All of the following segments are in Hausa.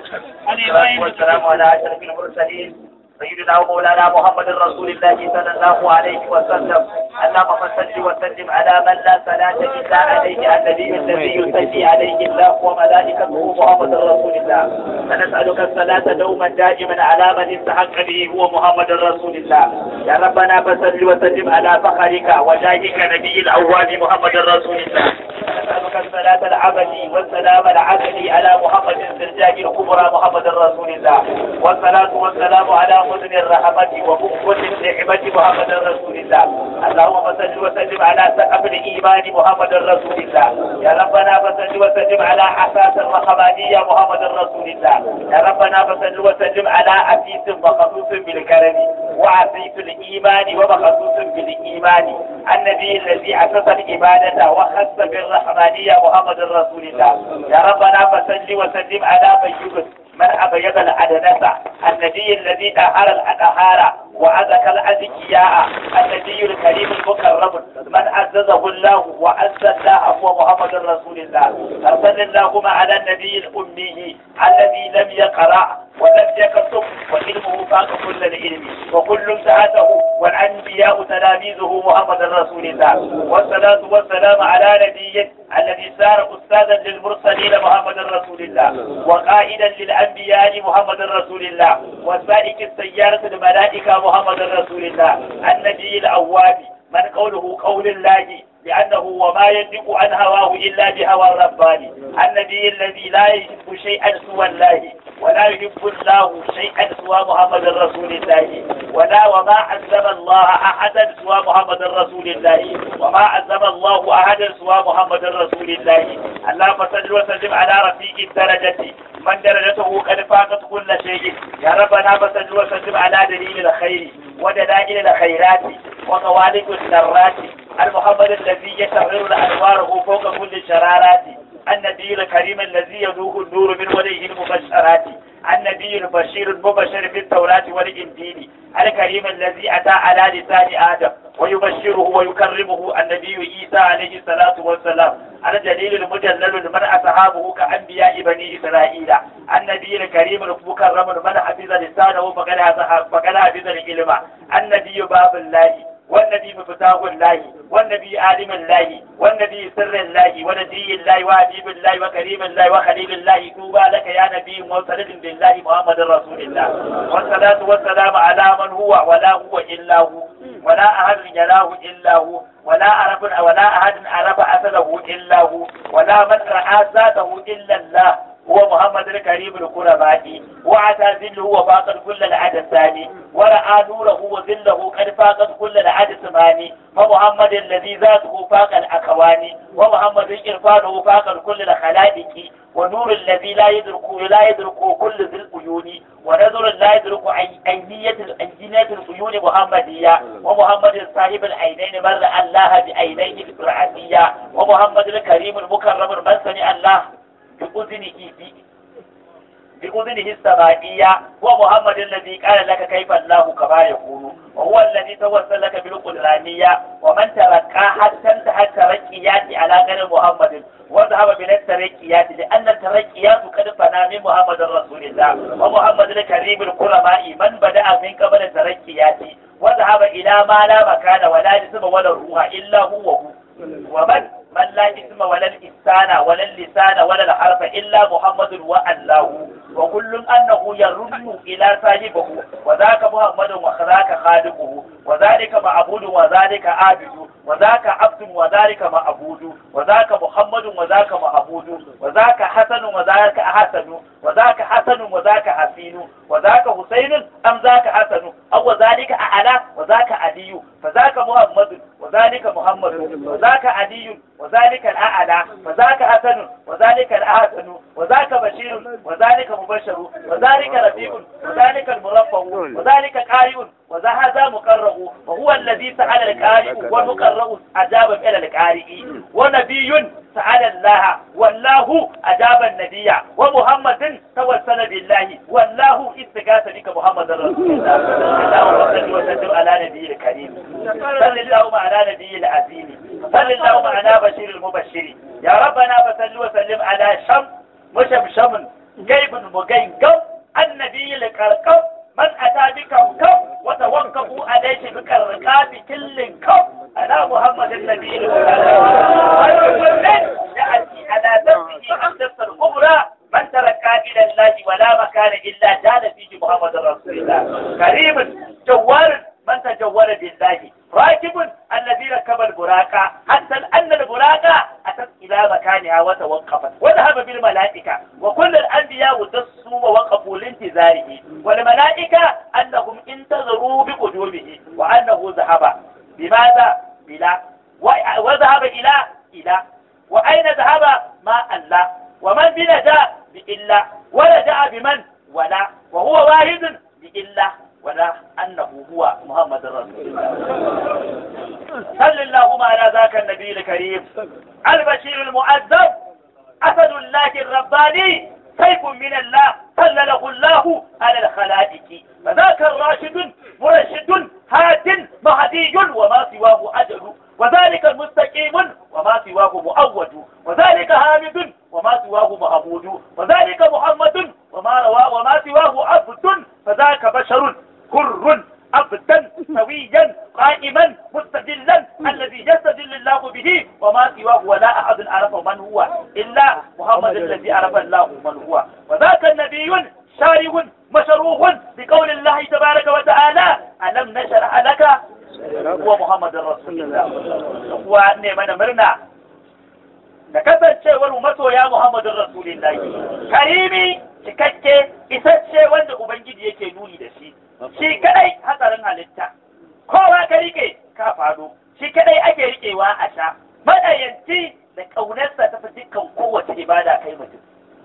والصلاة والسلام على أشرف المرسلين سيدنا ومولانا محمد رسول الله صلى الله عليه وسلم اللهم صل وسلم على من لا صلاة إلا عليه النبي الذي يصلي عليه الله وملائكته محمد رسول الله فنسألك الصلاة دوما دائما على من استحق به هو محمد رسول الله يا ربنا فصل وسلم على فخرك وجاهك نبي الأول محمد رسول الله نسألك الصلاة العبدي والسلام العبدي على محمد الزرجاج الكبرى محمد رسول الله والصلاة والسلام على مدن الرحمة وكفة النعمة محمد رسول الله اللهم صل وسلم على سقف الإيمان محمد رسول الله يا ربنا فصل وسلم على حساس الرحمانية محمد رسول الله يا ربنا فصل وسلم على عسيس وخصوص بالكرم وعسيس الإيمان ومخصوص بالإيمان النبي الذي أسس العبادة وخص بالرحمانية محمد رسول الله يا ربنا فصل وسلم على بيوت من أبيض الأدنسة النبي الذي طهر الأطهار وأزكى الأزكياء النبي الكريم المكرم من عززه الله وعز الله هو محمد رسول الله أرسل اللهم على النبي الأمي الذي لم يقرأ ولم يكتب وعلمه فاق كل العلم وكل سعته والأنبياء تلاميذه محمد رسول الله والصلاة والسلام على نبي الذي صار أستاذا للمرسلين محمد رسول الله وقائدا للأنبياء محمد رسول الله وسائق السيارة الملائكة محمد رسول الله النبي الأواب من قوله قول الله لأنه وما ينطق عن هواه إلا بهوى الرباني النبي الذي لا يحب شيئا سوى الله ولا يحب الله شيئا سوى محمد رسول الله ولا وما عزم الله أحدا سوى محمد رسول الله وما عزم الله أحدا سوى محمد رسول الله اللهم صل وسلم على رفيق الدرجة من درجته قد فاقت كل شيء يا ربنا فصل وسلم على دليل الخير ودلائل الخيرات وقوالب الذرات المحمد الذي يتغير أنواره فوق كل الشرارات النبي الكريم الذي يذوق النور من وجهه المبشرات النبي البشير المبشر في التوراة والإنجيل الكريم الذي أتى على لسان آدم ويبشره ويكرمه النبي عيسى عليه الصلاة والسلام الجليل المجلل من أصحابه كأنبياء بني إسرائيل النبي الكريم المكرم من حفظ لسانه فقد حفظ العلم النبي باب الله والنبي مفتاح الله والنبي عالم الله والنبي سر الله ونبي الله وحبيب الله وكريم الله وخليل الله توبى لك يا نبي مرسل بالله محمد رسول الله والصلاة والسلام على من هو ولا هو إلا هو ولا أحد يراه إلا هو ولا عرف ولا أحد عرف أثره إلا هو ولا من رأى ذاته إلا الله هو محمد الكريم القرباء وعتى ذله وفاقت كل العدد الثاني ورأى نوره وذله قد فاقت كل العدد الثاني فمحمد الذي ذاته فاق الأكوان ومحمد إرفانه فاق كل الخلائق ونور الذي لا يدرك لا يدرك كل ذي العيون ونظر لا يدرك عينية الأنجنية العيون محمدية ومحمد صاحب العينين من رأى الله بعينيه الرعاسية ومحمد الكريم المكرم من سمع الله بأذنه بأذنه السمائية ومحمد الذي قال لك كيف الله كما يقول وهو الذي توسل لك بالقدرانية ومن تركا حتى انتهى الترقيات على غير محمد وذهب من الترقيات لأن الترقيات قد فنى من محمد رسول الله ومحمد الكريم الكرماء من بدأ من قبل الترقيات وذهب إلى ما لا مكان ولا جسم ولا روح إلا هو هو ومن من لا اسم ولا الإنسان ولا اللسان ولا الحرف إلا محمد والله وكل أنه يرد إلى صاحبه وذاك محمد وذاك خالقه وذلك معبود وذلك عابد وذاك عبد وذلك معبود وذاك محمد وذاك معبود وذاك حسن وذاك حسن وذاك حسن وذاك حسين وذاك حسين أم ذاك حسن أو ذلك أعلى وذاك علي فذاك محمد وذلك محمد وذاك علي وذلك الأعلى وذاك حسن وذلك الأحسن وذاك بشير وذلك مبشر وذلك رفيق وذلك المرفع وذلك قارئ وهذا مقرأ وهو الذي سأل القارئ والمقرأ أجاب إلى القارئ ونبي سأل الله والله أجاب النبي ومحمد توسل بالله والله استغاث بك محمد رسول الله اللهم صل وسلم على نبي الكريم صل اللهم على نبي العظيم صل اللهم على بشير المبشر يا ربنا فصل وسلم على شم مشمشم جيب مجين gam annabi likarkam man ata bikam kam wa tawakkafu alayhi bikarqabi killin kam ala muhammadin nabiyil يأتي على نفسه النفس الكبرى من تركها إلى الله ولا مكان إلا جال فيه محمد رسول الله كريم جوار من تجور بالله راكب الذي ركب البراق حتى أن البراق أتت إلى مكانها وتوقفت وذهب بالملائكة وكل الأنبياء دسوا ووقفوا لانتظاره والملائكة أنهم انتظروا بقدومه وأنه ذهب بماذا؟ بلا وذهب إلى إلى وأين ذهب ما الله ومن بنجا بإلا ورجع بمن ولا وهو واحد بإلا ولا أنه هو محمد رسول الله صل اللهم على ذاك النبي الكريم البشير المؤذب أسد الله الرباني سيف من الله سلله الله على الخلائق فذاك الراشد مرشد هاد مهدي وما سواه أجل وذلك المستقيم وما سواه مؤود وذلك حامد وما سواه محمود وذلك محمد وما روى وما سواه عبد فذاك بشر كر عبدا سويا قائما مستدلا الذي يستدل الله به وما سواه ولا احد عرف من هو الا محمد الذي عرف الله من هو وذاك النبي شارع مشروح بقول الله تبارك وتعالى ألم نشرح لك هو محمد رسول الله وأني من مرنا da kasancewar masoya Muhammadun Rasulullahi karimi cikakke isasshe wanda Ubangiji yake nuni da shi shi kadai hatsarin halitta kowa ka rike ka fado shi kadai ake rikewa a sha madayanci da ƙaunarsa ta fi dukkan kowace ibada kai mutum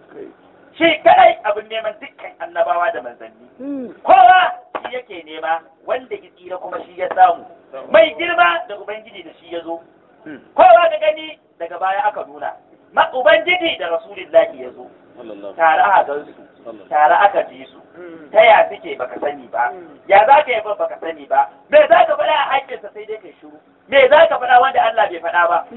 shi kadai abin neman dukkan annabawa da manzanni kowa shi yake nema wanda ya tsira kuma shi ya samu mai girma da ubangiji da shi ya zo kowa da gani daga baya aka nuna ma ubangiji da rasulillahi ya zo tare a gansu tare aka ji su ta ya suke baka sani ba ya za ka yi ba baka sani ba me za ka faɗa a haƙƙinsa sai dai kai shiru me za ka faɗa wanda Allah bai faɗa ba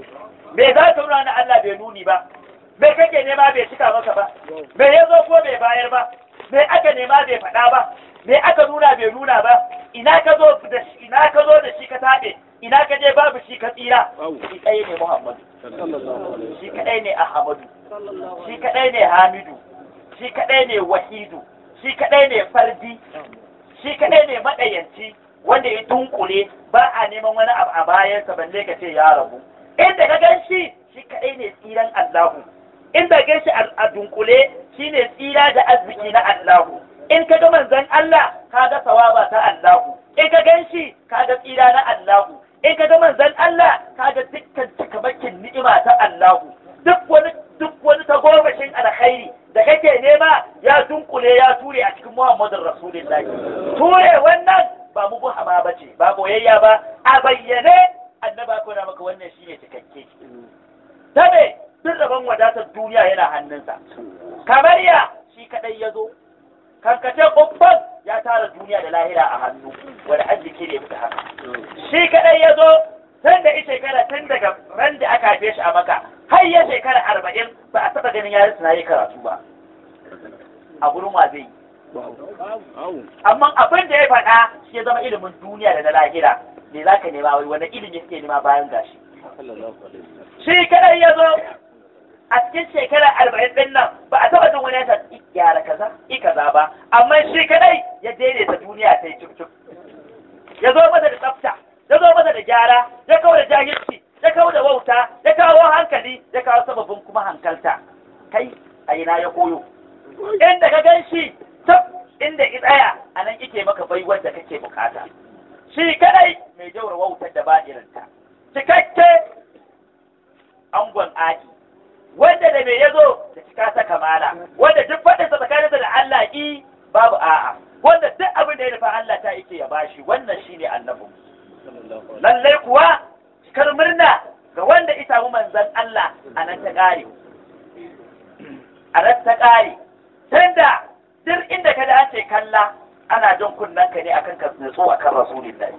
me za ka nuna wanda Allah bai nuni ba me kake nema bai cika maka ba me ya zo ko bai bayar ba me aka nema bai faɗa ba me aka nuna bai nuna ba ina ka zo da shi ina ka zo da shi ka taɓe ina ka je babu shi ka tsira shi ɗaya ne Muhammadu shi kaɗai ne Ahmadu shi kaɗai ne Hamidu shi kaɗai ne Wahidu shi kaɗai ne Fardi shi kaɗai ne maɗayanci wanda ya dunkule ba a neman wani abu a bayansa balle ka ce ya rabu inda ka gan shi shi kaɗai ne tsiran Allahu inda gan shi a dunkule shi ne tsira da arziki na Allahu in ka ga manzon Allah ka ga sawaba ta Allahu in ka gan shi ka ga tsira na Allahu in ka ga manzon Allah ka ga dukkan cikamakin ni'ima ta Allahu duk wani duk wani tagomashin alkhairi da kake nema ya dunkule ya ture a cikin Muhammadun Rasulullahi ture wannan ba mu buhama ba ce ba boyayya ba a bayyane annaba ko na maka wannan shine cikakke tabe duk rabon wadatar duniya yana hannunsa kamar ya shi kadai ya zo kankace kubban ya tara duniya da lahira a hannu wani arziki ne fita haka shi kadai ya zo tun da ita shekara tun daga ran da aka haife shi a maka har ya shekara arba'in ba a taɓa ganin yarin suna yi karatu ba a gurin wa zai amma abin da ya faɗa shi ya zama ilimin duniya da na lahira me za ka nema wai wani ilimi suke nema bayan gashi shi kadai ya zo a cikin shekara arba'in ɗin nan ba a taɓa jin wani ya gyara kaza i kaza ba amma shi kadai ya daidaita duniya ta yi cuk ya zo masa da tsafta ya zo masa da gyara ya kawo da jahilci ya kawo da wauta ya kawo hankali ya kawo sababin kuma hankalta kai a ina ya koyo inda ka gan shi tab inda ki tsaya a nan ike maka baiwar da kake bukata shi kadai mai jaura wautar da ba irinta cikakke angon aki wanda da me ya zo da cika ta kamala wanda duk faɗinsa tsakaninsa da Allah ki babu a'a wanda duk abin da ya nufa Allah ta yake ya bashi wannan shine annabin lallai kuwa cikar murna ga wanda ita samu manzan Allah a nan ta ƙare a nan ta ƙare tunda duk inda ka da an ce kalla ana jan kunnen ka ne akan ka nutsu akan rasulillahi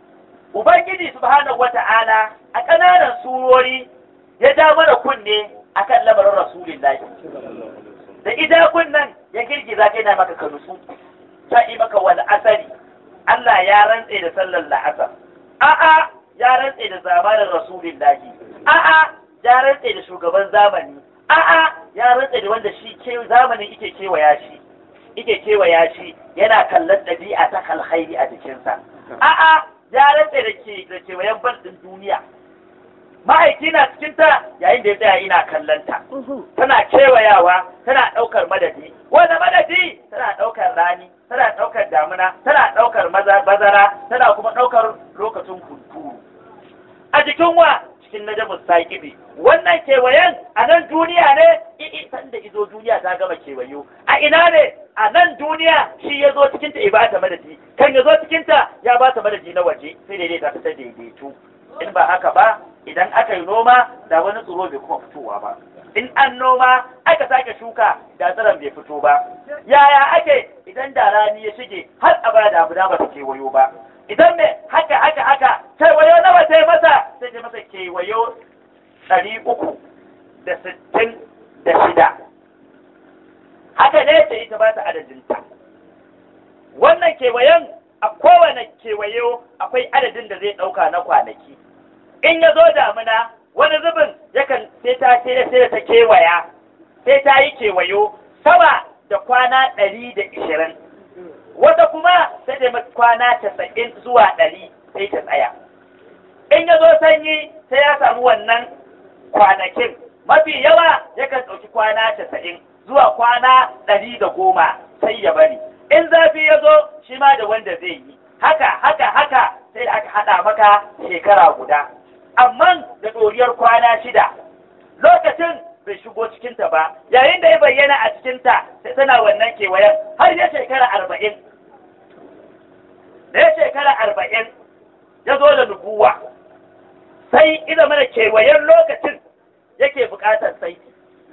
Ubangiji subhanahu wata'ala a ƙananan surori ya ja mana kunne akan lamarin rasulillahi da idakun nan ya girgiza kai na maka kanusu ta yi maka wani asari Allah ya rantse da sallar la'asar a'a ya rantse da zamanin rasulillahi a'a ya rantse da shugaban zamani a'a ya rantse da wanda shi ke zamanin ike kewaya shi ike kewaya shi yana kallon ɗabi'a ta kalhairi a jikinsa a'a ya rantse da ke da kewayen bandin duniya ma'aiki na cikinta yayin da ya tsaya ina kallonta tana kewayawa tana ɗaukar madadi wanda madadi tana ɗaukar rani tana ɗaukar damuna tana ɗaukar bazara tana kuma ɗaukar lokacin hunturu a jikin wa cikin najamus saƙibi wannan kewayen a nan duniya ne i'i san da izo duniya ta gama kewayo a ina ne a nan duniya shi ya zo cikinta ya bata madadi kan ya zo cikinta ya bata madadi na waje sai daidai ta fita daidaito in ba haka ba idan aka yi noma da wani tsoro bai kuma fitowa ba in an noma aka sake shuka da tsiron bai fito ba yaya ake idan da rani ya shige har a bada abu da ba ta kewayo ba idan me haka haka haka kewayo nawa ta yi masa sai ta masa kewayo ɗari uku da sittin da shida haka ne ta ita ba ta adadinta wannan kewayen a kowane kewayo akwai adadin da zai ɗauka na kwanaki in ya zo damina wani zubin yakan sai ta sai da ta kewaya sai ta yi kewayo sama da kwana ɗari da ishirin wata kuma sai da kwana casa'in zuwa ɗari sai ta tsaya in ya zo sanyi sai ya samu wannan kwanakin mafi yawa yakan ɗauki kwana casa'in zuwa kwana ɗari da goma sai ya bari in zafi ya zo shi ma da wanda zai yi haka haka haka sai da aka haɗa maka shekara guda amma da ɗoriyar kwana shida lokacin bai shigo cikinta ba yayin da ya bayyana a cikinta sai tana wannan kewayen har ya shekara arba'in da ya shekara arba'in ya zo da nubuwa sai ina mana kewayen lokacin yake buƙatar saiti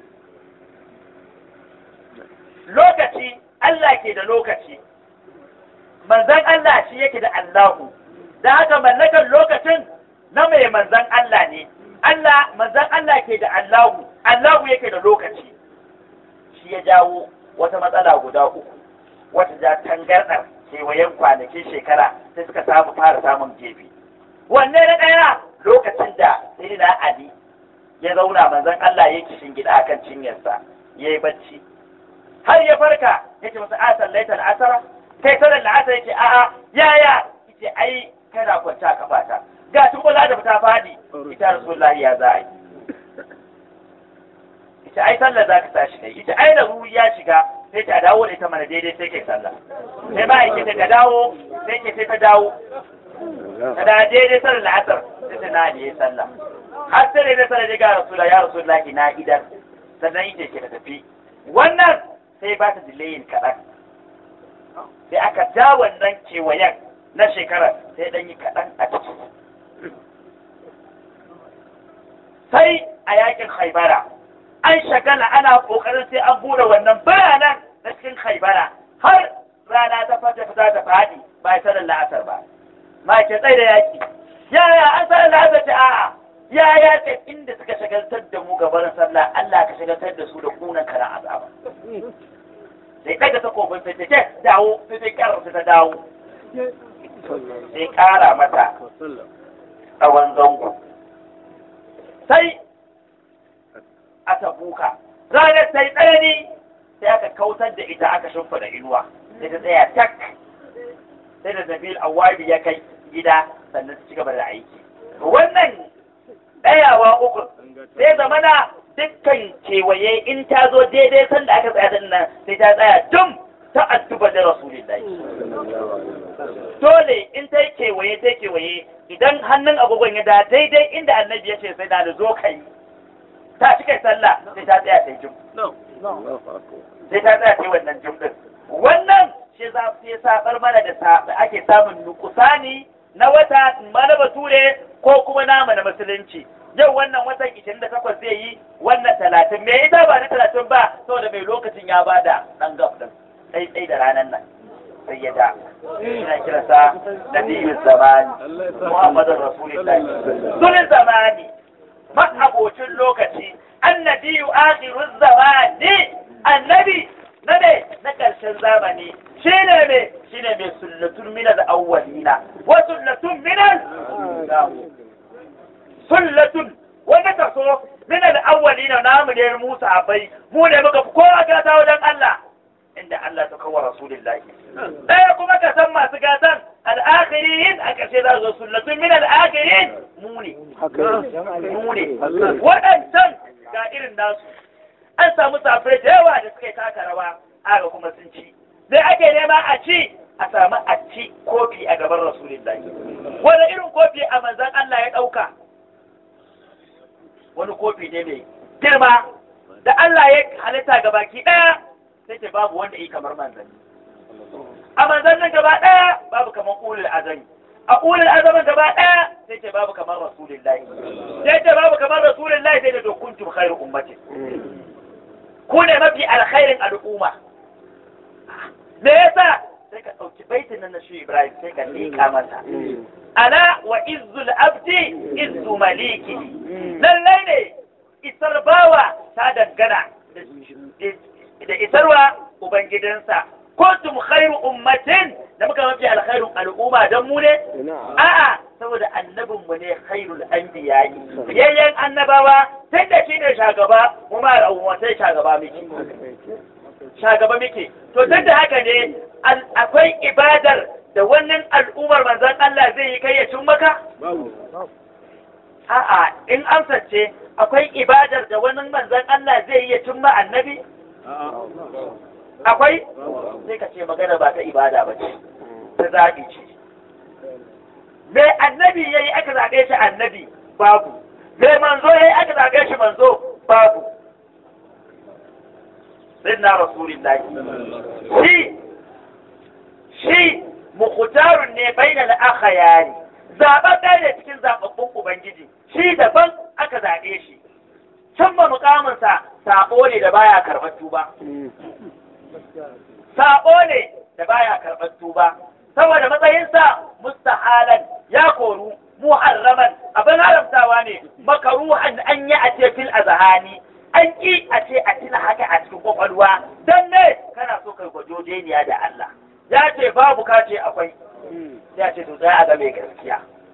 lokaci Allah ke da lokaci manzan Allah shi yake da Allahu da haka mallakar lokacin na mai manzan Allah ne Allah manzan Allah ke da Allahu Allahu yake da lokaci shi ya jawo wata matsala guda uku wata ja tangardar kewayen kwanakin shekara sai suka samu fara samun gefe wanne na ɗaya lokacin da sayyidina Ali ya zauna manzan Allah ya kishin gida akan cinyarsa ya yi bacci har ya farka ya ce masa a sallaita al'asara kai sallar la'asar ya ce a'a yaya ya ai kana kwanta a kafata ga tukola da ta fadi ita rasulullahi ya za a yi ita ai sallar za ka tashi kai ita ai da ruwi ya shiga sai ta dawo da ita mana daidai sai kai sallah sai ba yake ta dawo sai ke sai ta dawo ta da daidai sallar la'asar sai ta na ne sallah har sai da sallar ga rasulullahi ya rasulullahi na idan sannan ita ke ta tafi wannan sai ba ta dilayin kaɗan sai aka ja wannan kewayen na shekarar sai ɗan yi kaɗan a ciki sai a yakin haibara an shagala ana ƙoƙarin sai an bude wannan bayanan na cikin haibara har rana ta fata fita ta faɗi ba ya sanar la'asar ba ma ke tsaye da yaki yaya an sanar la'asar ta a'a yaya ce inda suka shagaltar da mu gabanin sallah Allah ka shagaltar da su da kunan kana azaba sai daga takobin sai ta dawo sai ta kara ta dawo sai kara mata tsawon zango sai a tabuka ranar sai tsanani sai aka kautar da ita aka shimfa da inuwa sai ta tsaya tak sai da nabil awabi ya kai gida sannan su ci gaba da aiki wannan ɗayawa uku sai zamana dukkan kewaye in ta zo daidai sanda aka tsaya din nan sai ta tsaya dum ta adduba da rasulillahi dole in ta yi kewaye ta kewaye idan hannun agogon ya da daidai inda annabi ya ce sai da da zo kai ta ci kai sallah sai ta tsaya ta jum sai ta tsaya ta wannan jum din wannan shi za su sabar mana da ake samun nukusani na wata mana bature ko kuma nama na musulunci yau wannan watan 28 zai yi wannan talatin me ita ba na talatin ba saboda mai lokacin ya bada dan gaf din sai sai da ranar nan sai ya da ina kiransa nabiyyu zamani muhammadin rasulullahi sunan zamani abocin lokaci annabi akhiru zamani annabi na ne na ƙarshen zamani shi ne ne shi ne mai sullatun minal awwalina wa sullatun minal sullatun wanda ka so minal awwalina namu ne Musa abai mu ne muka fi kowa gata wajen Allah inda Allah ta kawo rasulullahi ɗaya kuma ka san masu gatan al'akhirin a ƙarshe za su sullatun min al'akhirin mu ne mu ne waɗancan ga irin nasu an samu safai da yawa da suka yi taka rawa aga kuma sun ci sai ake nema a ci a samu a ci kofi a gaban rasulullahi wani irin kofi a manzan Allah ya ɗauka wani kofi ne mai girma da Allah ya halitta ga baki ɗaya sai ce babu wanda yi kamar manzanni a manzannin gaba ɗaya babu kamar ulul azami a ulul azamin gaba ɗaya sai ce babu kamar rasulullahi sai ce babu kamar rasulullahi sai da to kuntum khairu ummati ku ne mafi alkhairin al'umma me yasa sai ka ɗauki baitin nan na shi Ibrahim sai ka liƙa masa ana wa izzul abdi izzu maliki lallai ne isar bawa ta dangana da isarwa ubangidansa kuntum khairu ummatin da muka mafi alkhairun al'umma dan mu ne a'a saboda annabin mu ne khairul anbiya'i yayyan annabawa tun da shine shagaba mu ma al'umma sai shagaba miki shagaba miki to tun da haka ne akwai ibadar da wannan al'ummar manzon Allah zai yi kai ya cin maka a'a in amsa ce akwai ibadar da wani manzon Allah zai yi ya cin ma annabi akwai sai ka ce magana ba ta ibada ba ce ta zaɓi ce me annabi ya yi aka zaɓe shi annabi babu me manzo ya yi aka zaɓe shi manzo babu sinna rasulillahi shi shi mukhtarun ne bainal akhyari zaɓen ɗaya ne cikin zaɓaɓɓun ubangiji shi daban aka zaɓe shi cimma mukaminsa saɓo ne da baya karɓar tuba saɓo ne da baya karɓar tuba saboda matsayinsa mustahalan ya koru muharraman abin haramtawa ne makaruhan an yi a ce fil azhani an ki a ce a tuna haka a cikin kwakwalwa dan ne kana so kai gwajojeniya da Allah ya ce babu ka ce akwai ya ce to za a ga mai gaskiya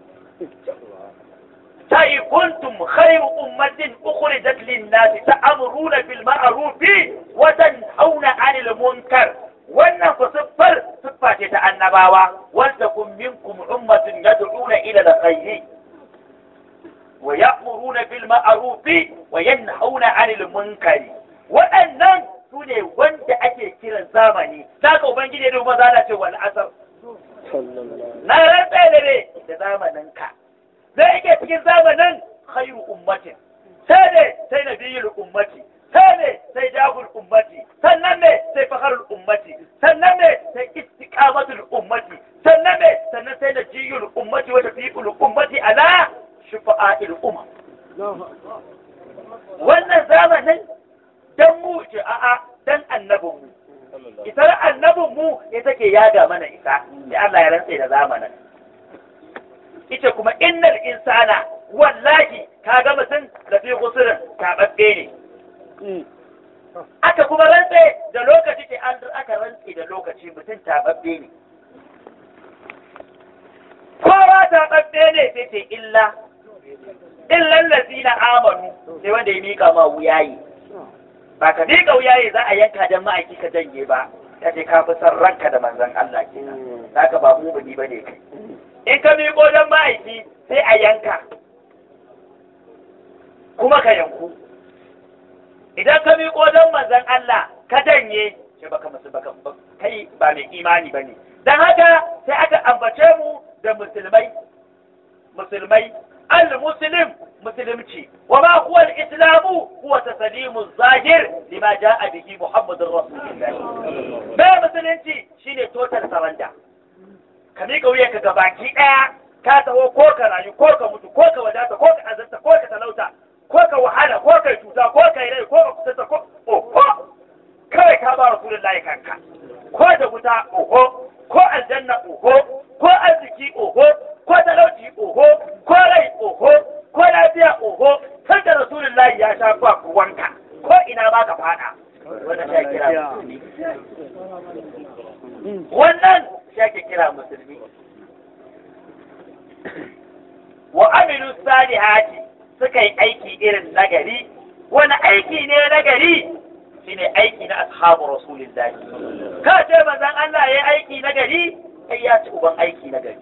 sai kuntum khairu ummatin ukhrijat lin-nas ta'muruna bil ma'ruf wa tanhauna 'anil munkar wannan ku siffar siffa ce ta annabawa wanda kun minkum ummatin yad'una ila al-khayr wa ya'muruna bil ma'ruf wa yanhauna 'anil munkar waɗannan su ne wanda ake kiran zamani zaka ubangiji da maza da ce wal asr na rantsa da ne da zamanin ka zai yake cikin zamanin khairu ummatin sai ne sai nabiyul ummati sai ne sai jagul ummati sannan ne sai fakharul ummati sannan ne sai istiqamatul ummati sannan ne sannan sai najiyul ummati wa tafiqul ummati ala shufa'il umma wannan zamanin dan mu ce a'a dan annabin mu isar annabin mu ita ke yaga mana isa sai Allah ya rantse da zamanin ita kuma innal insana wallahi kaga mutum da fi kusurin taɓaɓɓe ne aka kuma rantse da lokaci ke an aka rantse da lokaci mutum taɓaɓɓe ne kowa taɓaɓɓe ne sai ce illa illan lazina amanu sai wanda ya mika ma wuyayi ba ka mika wuyayi za a yanka don ma'aiki ka janye ba ya ce ka fi san ranka da manzon Allah kenan zaka ba mu bani bane kai in ka miƙo don ma'aiki sai a yanka kuma ka yanku idan ka miƙo don manzan Allah ka janye ce baka musu baka kai ba mai imani bane dan haka sai aka ambace mu da musulmai musulmai al-muslim musulunci wa ma huwa al-islamu huwa taslimu zahir lima jaa bihi muhammadur rasulullah bai musulunci shine total surrender ka miƙa wuya ka gabaki ɗaya ka taho ko ka rayu ko ka mutu ko ka wadata ko ka azarta ko ka talauta ko ka wahala ko ka cuta ko ka yi rai ko ka kusanta ko oho kawai ka ba rasulullahi kanka ko da wuta oho ko aljanna oho ko arziki oho ko talauci oho ko rai oho ko lafiya oho kan da rasulullahi ya sha ba kuwa ma ka fada wannan shi kira musulmi wannan shi kira musulmi wa amilu salihati suka yi aiki irin nagari wani aiki ne nagari shine aiki na ashabu rasulillahi ka ce manzon Allah yayi aiki nagari sai ya ci uban aiki nagari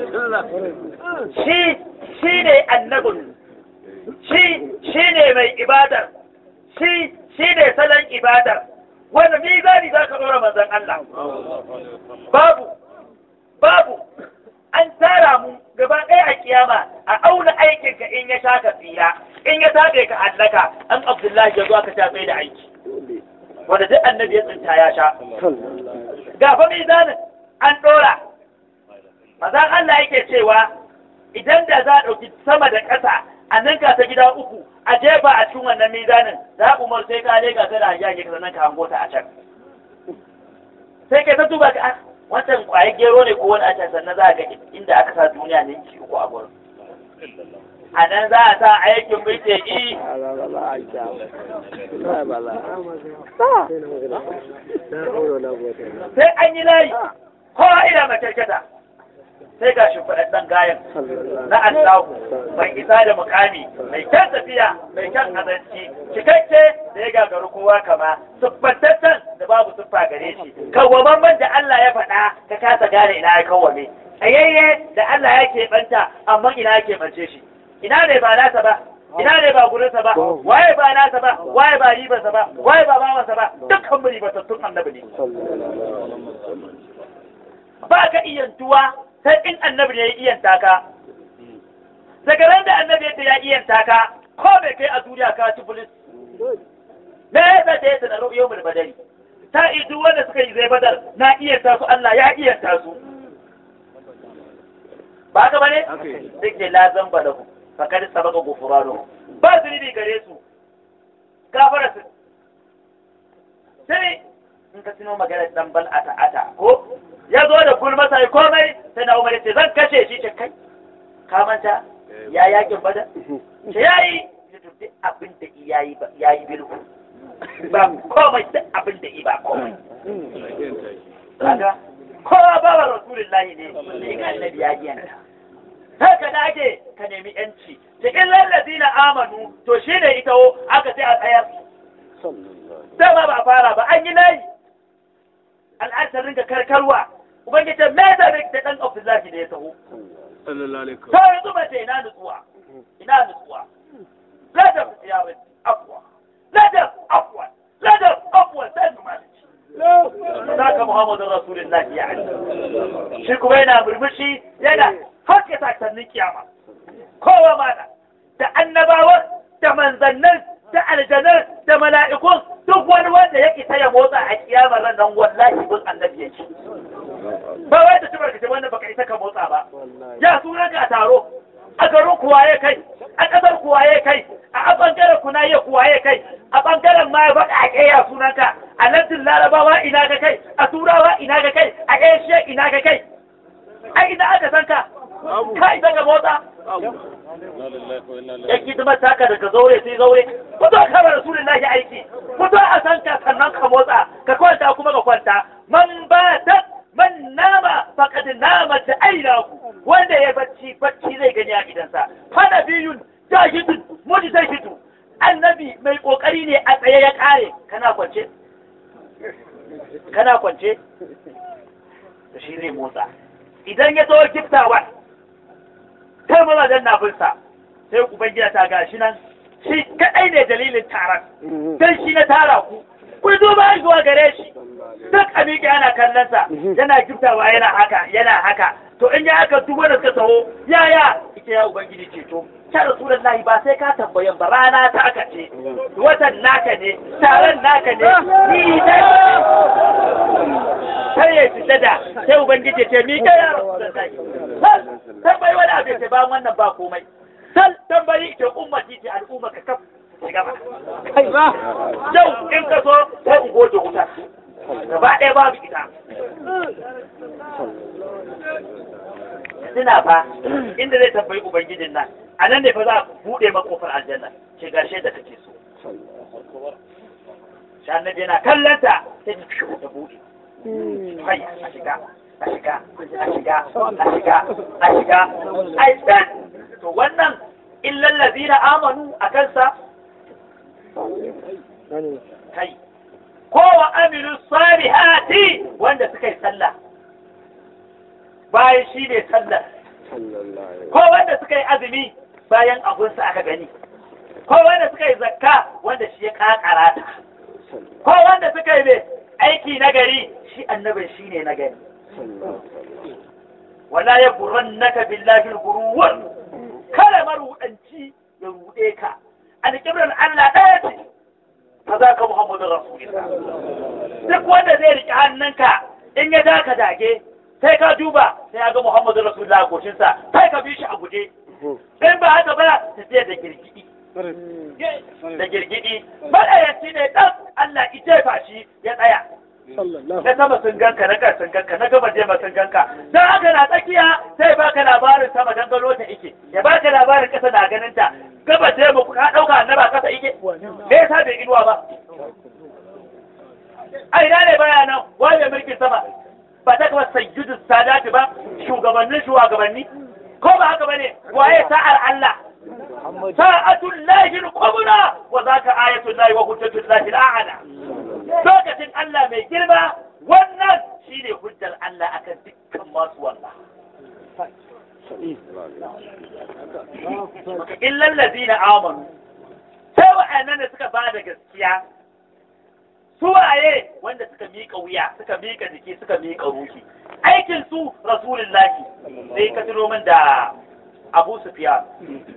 shi shi ne annabin shi shi ne mai ibadar shi shi ne salon ibadar wanda mizani za ka ɗora manzon Allah babu babu an tara mu gaba ɗaya a kiyama a auna aikinka in ya sha ka tsira in ya tabe ka hallaka an abdullahi ya zo aka sha da aiki wanda duk annabi ya tsinta ya sha ga fa mizanin an ɗora mazan Allah yake cewa idan da za a ɗauki sama da ƙasa a ninka ta gida uku a jefa a cikin wannan mizanin za umar sai ka lega ta da hajjage ka sannan ka hango ta a can sai kai ta duba ka wancan kwaye gero ne ko wani a can sannan za a ga inda aka sa duniya ne ki uku a gurin a nan za a sa aikin mace i sai an yi layi kowa ina makyarkyata sai ga shi faɗaɗɗen gayan na Allahu mai isa da mukami mai kyan tafiya mai kyan azanci cikakke da ya gagaru kowa kama siffantaccen da babu siffa gare shi kawwamamman da Allah ya faɗa ka kasa gane ina ya kawwame tsayayye da Allah ya keɓanta amma ina ya keɓance shi ina ne ba nasa ba ina ne ba gurinsa ba waye ba nasa ba waye ba ribarsa ba waye ba bawansa ba dukkan mu ribatattun annabi ne ba ka iyantuwa sai in annabi ne ya iyanta ka daga ran da annabi yadda ya iyanta ka ko bai kai a duniya ka ci bulis me ya sa ta yadda na ru'yo mul badari ta idu wanda suka yi zai badar na iyanta su Allah ya iyanta su ba ka bane duk da lazan balahu fakad sabaka gufuranu ba zunubi gare su gafara su sai in ka tuno maganar dan bal ata ata ko ya zo da gulma sai komai sai na umar ce zan kashe shi ce kai ka manta ya yakin bada ce yayi ya duk abin da yayi yayi bilku ba komai duk abin da ba komai kaga kowa ba wa rasulullahi ne sai ga annabi ya giyanta haka da ake ka nemi yanci cikin lallazi na amanu to shi ne ita aka sai a tsayar dama ba fara ba an yi layi al'adar ringa karkarwa ubangiji me da da dan abdullahi ne ya taho to yanzu ba ce ina nutsuwa ina nutsuwa ladab ya rabbi afwa ladab afwa ladab afwa sai mu malici saka muhammadu rasulullahi ya ali shi kuma yana murmushi yana haka sakannin kiyama kowa mana da annabawan da manzannin da aljanar da mala'ikun duk wani wanda ya isa ya motsa a kiyama ran nan wallahi bin annabi yake ba wai da tubar kace wannan baka isa ka motsa ba ya sunan ka a taro a garin kuwa ya kai a kasar kuwa ya kai a bangaren kuna ya kuwa ya kai a bangaren ma ya faɗa a ƙeya sunanka a lardin larabawa ina ga kai a turawa ina ga kai a asia ina ga kai a ina aka san ka kai daga motsa ya hidimar taka daga zaure sai zaure fito ka bar rasulullahi aiki fito a san ka sannan ka motsa ka kwanta kuma ka kwanta man ba ta man nama faqad nama da ainaku wanda ya bacci bacci zai gani a gidansa fana biyun jahidun mujtahidu annabi mai kokari ne a tsaye ya kare kana kwance kana kwance da shi zai motsa idan ya zo giftawa kai mazajen na binsa sai ubangida ta gashi nan shi kadai ne dalilin taron dan shi na tara ku ku duba zuwa gare shi duk a miƙe ana kallonsa yana giftawa yana haka yana haka to in ya aka duk wanda suka taho yaya ita ya ubangiji ceto ta rasulullahi ba sai ka tambayan ba rana ta aka ce watan naka ne taron naka ne ni dai sai ya fita da sai ubangiji ce mi kai ya rasulullahi tambayi wani abu ce ba wannan ba komai sal tambayi ita ummati ce al'umma ka kaf shiga ba yau in ka so sai in goje wuta gaba ɗaya babu ita suna fa inda zai tambayi ubangijin nan a nan ne fa za a buɗe makofar aljanna ce gashe da kake so shi annabi yana kallanta sai ta shigo ta buɗe kai a shiga a shiga a shiga a shiga a shiga a shiga to wannan illal ladina amanu a kansa kai ko wa amilu salihati wanda suka yi sallah bayan shi ne sallah ko wanda suka yi azumi bayan abunsa aka gani ko wanda suka yi zakka wanda shi ya kakara ta ko wanda suka yi mai aiki na gari shi annabin shi ne na gari wala ya buran naka billahi guruwar kada marudanci ya rude ka alƙibrar Allah ɗaya ce fa za ka Muhammadu Rasulullah duk wanda zai riƙe hannunka in ya daka dage sai ka duba sai ya ga Muhammadu Rasulullah a goshinsa sai ka bi shi a guje in ba haka ba tafiya da girgidi da girgidi maɗayaci ne ɗan Allah ita fa shi ya tsaya na sama sun ganka na kan sun ganka na gaba jema sun ganka don haka na tsakiya sai baka labarin sama don gano ta ike ya baka labarin ƙasa na ganin ta gaba jema ka ɗauka annaba ƙasa ike me yasa bai inuwa ba a ina ne baya nan waye mulkin sama ba ta kama sayyidu sadati ba shugabannin shugabanni ko ba haka bane waye sa'ar Allah sa'atul lahi al-kubra wa zaka ayatul lahi wa hujjatul lahi al-a'la lokacin Allah mai girma wannan shine hujjar Allah akan dukkan masu wallah illa allazina amanu sai wa'annan da suka bada gaskiya su waye wanda suka miƙa wuya suka miƙa jiki suka miƙa ruhi aikin su rasulullahi sai ka tuno min da Abu Sufyan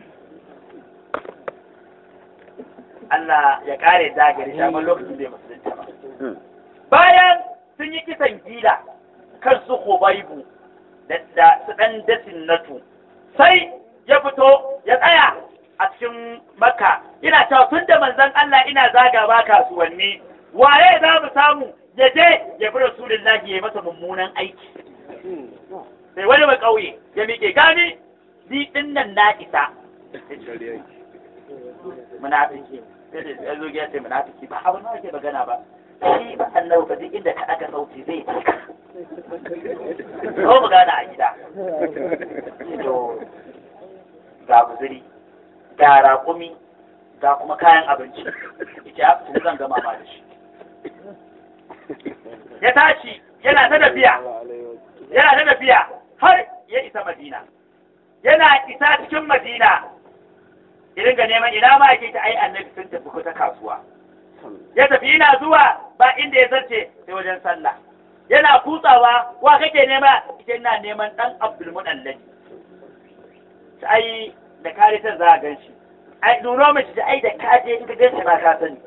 Allah ya kare dagari shi amma lokacin bai musulunta ba. Bayan sun yi kisan gila kan su Hubaibu da su ɗan dasin natu sai ya fito ya tsaya a cikin Makka ina cewa tun da manzon Allah ina zaga ba kasuwanni waye za mu samu ya je ya bi Rasulullahi ya masa mummunan aiki. Sai wani mai ƙauye ya miƙe gani ni ɗin nan na isa. Munafiki. sai ya zo ya ce munafiki ba abin da ake magana ba shi ba annabi ba duk inda ka aka sauti zai cika ko mu gana a gida to ga guzuri ga raƙumi ga kuma kayan abinci ita ya fita zan gama ma da shi ya tashi yana ta tafiya yana ta tafiya har ya isa madina yana isa cikin madina idan ga neman ina ma yake ta ai annabi sun tafi ko ta kasuwa ya tafi yana zuwa ba inda ya zarce sai wajen sallah yana kutsawa wa kake nema ita ina neman dan Abdul Mudallabi ai da kare ta za a gan shi ai nuno mace da ai da kaje in ka gan shi ba ka sani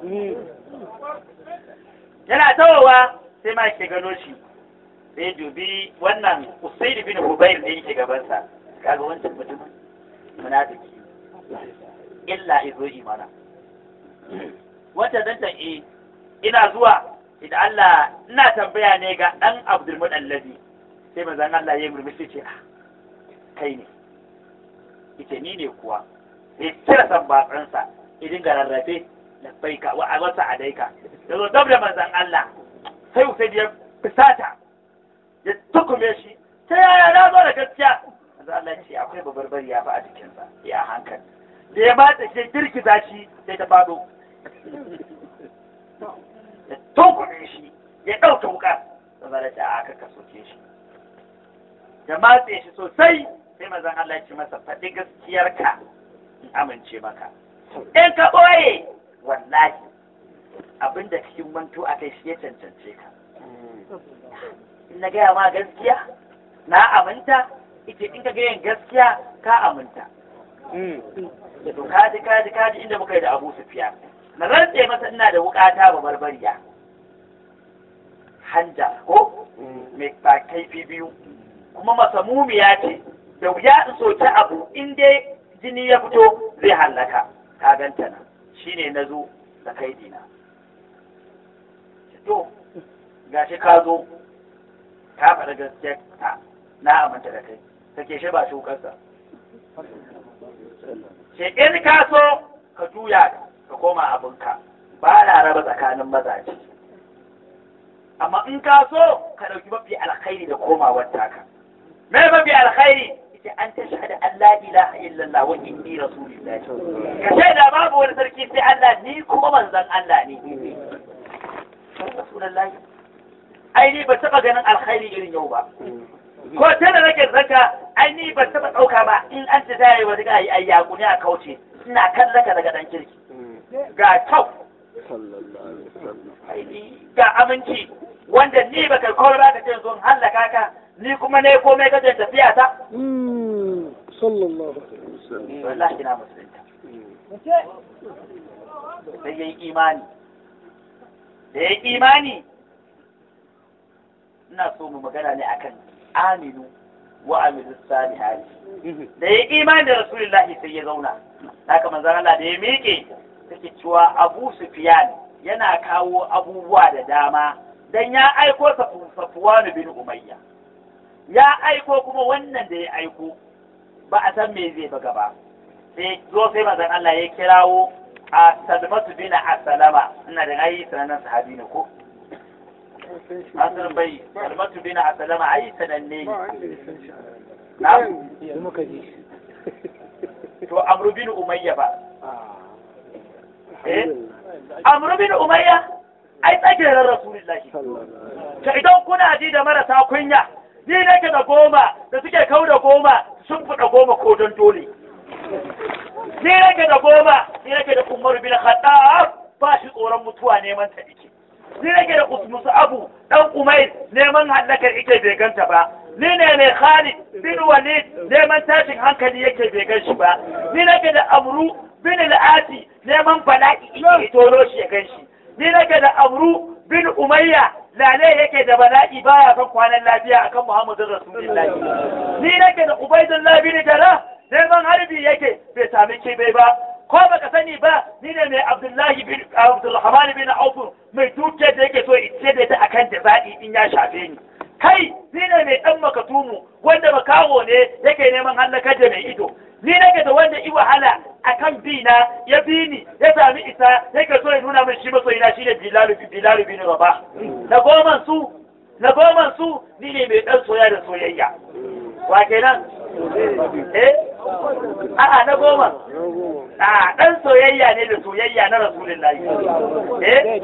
yana tawowa sai ma ke gano shi sai dubi wannan Usaid bin Hubayr da yake gabansa kaga wancan mutumin munafiki illa izo imana wata dan e ina zuwa idan Allah ina tambaya ne ga dan Abdul Mudallabi sai manzon Allah ya murmushi ce ah kai ne ita ni ne kuwa sai kira san batsansa idin ga rarrafe labbaika wa awasa adaika yazo dab da manzon Allah sai Usaid ya fusata ya tukume shi ta yaya na zo da gaskiya manzon Allah ya ce akwai babarbari ya fa a jikinsa ya hankali da ya mata shi girgiza shi sai ta fado ya tokuɗe shi ya ɗauka wuka da zara ta aka ka soke shi da matse shi sosai sai mazan Allah ya ce masa faɗi gaskiyarka in amince maka in ka ɓoye wallahi abinda cikin manto a kai shi ya cancance ka in na gaya ma gaskiya na aminta ita in ka gayan gaskiya ka aminta da to kaji kaji kaji inda muka yi da Abu Sufyan na rantse masa ina da wukata ba barbariya hanja ko mai ba kaifi biyu kuma masamumiya ce da wuya in soki abu in dai jini ya fito zai hallaka ka ganta nan shine na zo da kai dina to gashi ka zo ka faɗa gaskiya ta na aminta da kai kake shi ba shukarsa sai in ka so ka juya ka koma abinka ba na raba tsakanin mazaje amma in ka so ka ɗauki mafi alkhairi da komawar taka me mafi alkhairi ita an ta shahada an la ilaha illallah wa inni rasulullah ka ce da babu wani sarki sai Allah ni kuma manzon Allah ne rasulullahi ai ni ba taba ganin alkhairi irin yau ba ko ta da nake zaka ai ni ba taba dauka ba in an ta tayi wani ga ai yaku ne a kauce ina kallon ka daga dan kirki ga kyau ga aminci wanda ni baka kawai ba ka ce zo hallaka ka ni kuma ne komai ka ce tafiya ta sallallahu alaihi wasallam wallahi na musulunta sai yayi imani da yayi imani ina so mu magana ne akan aminu wa amilu salihati da yayi imani da rasulullahi sai ya zauna haka manzon Allah da ya miƙe take cewa Abu Sufyan yana kawo abubuwa da dama dan ya aiko Safwan bin Umayya ya aiko kuma wannan da ya aiko ba a san me zai baga ba sai zo sai manzon Allah ya kirawo a Salmatu bin Asalama ina da ayi sanannen sahabi ne ko Asir bai Salmatu bin Asalama ayi sananne ne na muka ji to Amr bin Umayya ba eh Amr bin Umayya ai tsagirar Rasulullahi ka idan kuna ji da marasa kunya ni nake da goma da suke kau da goma sun fuda goma ko don dole ni nake da goma ni nake da Umar bin Khattab ba shi tsoron mutuwa neman ta ike ni nake da Usmus Abu dan Umair neman hallakar ike bai ganta ba ni ne mai Khalid bin Walid neman tashin hankali yake bai gan shi ba ni nake da Amru bin Al-Ati neman bala'i ike toro shi ya gan shi ni nake da Amru bin Umayya lale yake da bala'i baya kan kwanan lafiya akan Muhammadu Rasulullahi ni nake da Ubaidullah bin Jarrah neman harbi yake bai sami kibe ba ko baka sani ba ni ne mai Abdullahi bin Abdulrahman bin Auf mai duke da yake so ice da ta akan da zaɗi in ya shafe ni kai ni ne mai dan makatumu wanda makawo ne yake neman hallakar da mai ido ni nake da wanda i wahala akan bi na ya bi ni ya sami isa yake so ya nuna min shi masoyina shine Bilal Bilal bin Rabah na goman su na goman su ni ne mai dan soya da soyayya wa kenan eh a'a na goma a dan soyayya ne da soyayya na rasulullahi eh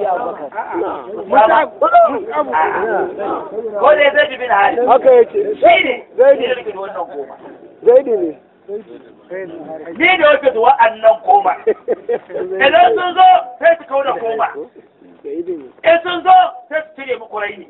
ko da zai bin hali haka yake shi ne zai ne da wannan goma zaidi ne ni da wake da wa'annan goma idan sun zo sai su kau da goma zaidi ne in sun zo sai su cire muku raini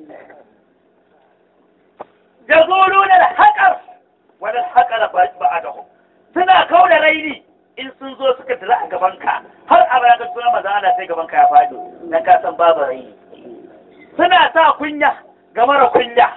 يقولون الحقر ولا الحقر بعدهم suna kau da raini in sun zo suka dira a gabanka har a baya ga suna maza ana sai gabanka ya faɗo dan ka san babu raini suna sa kunya ga mara kunya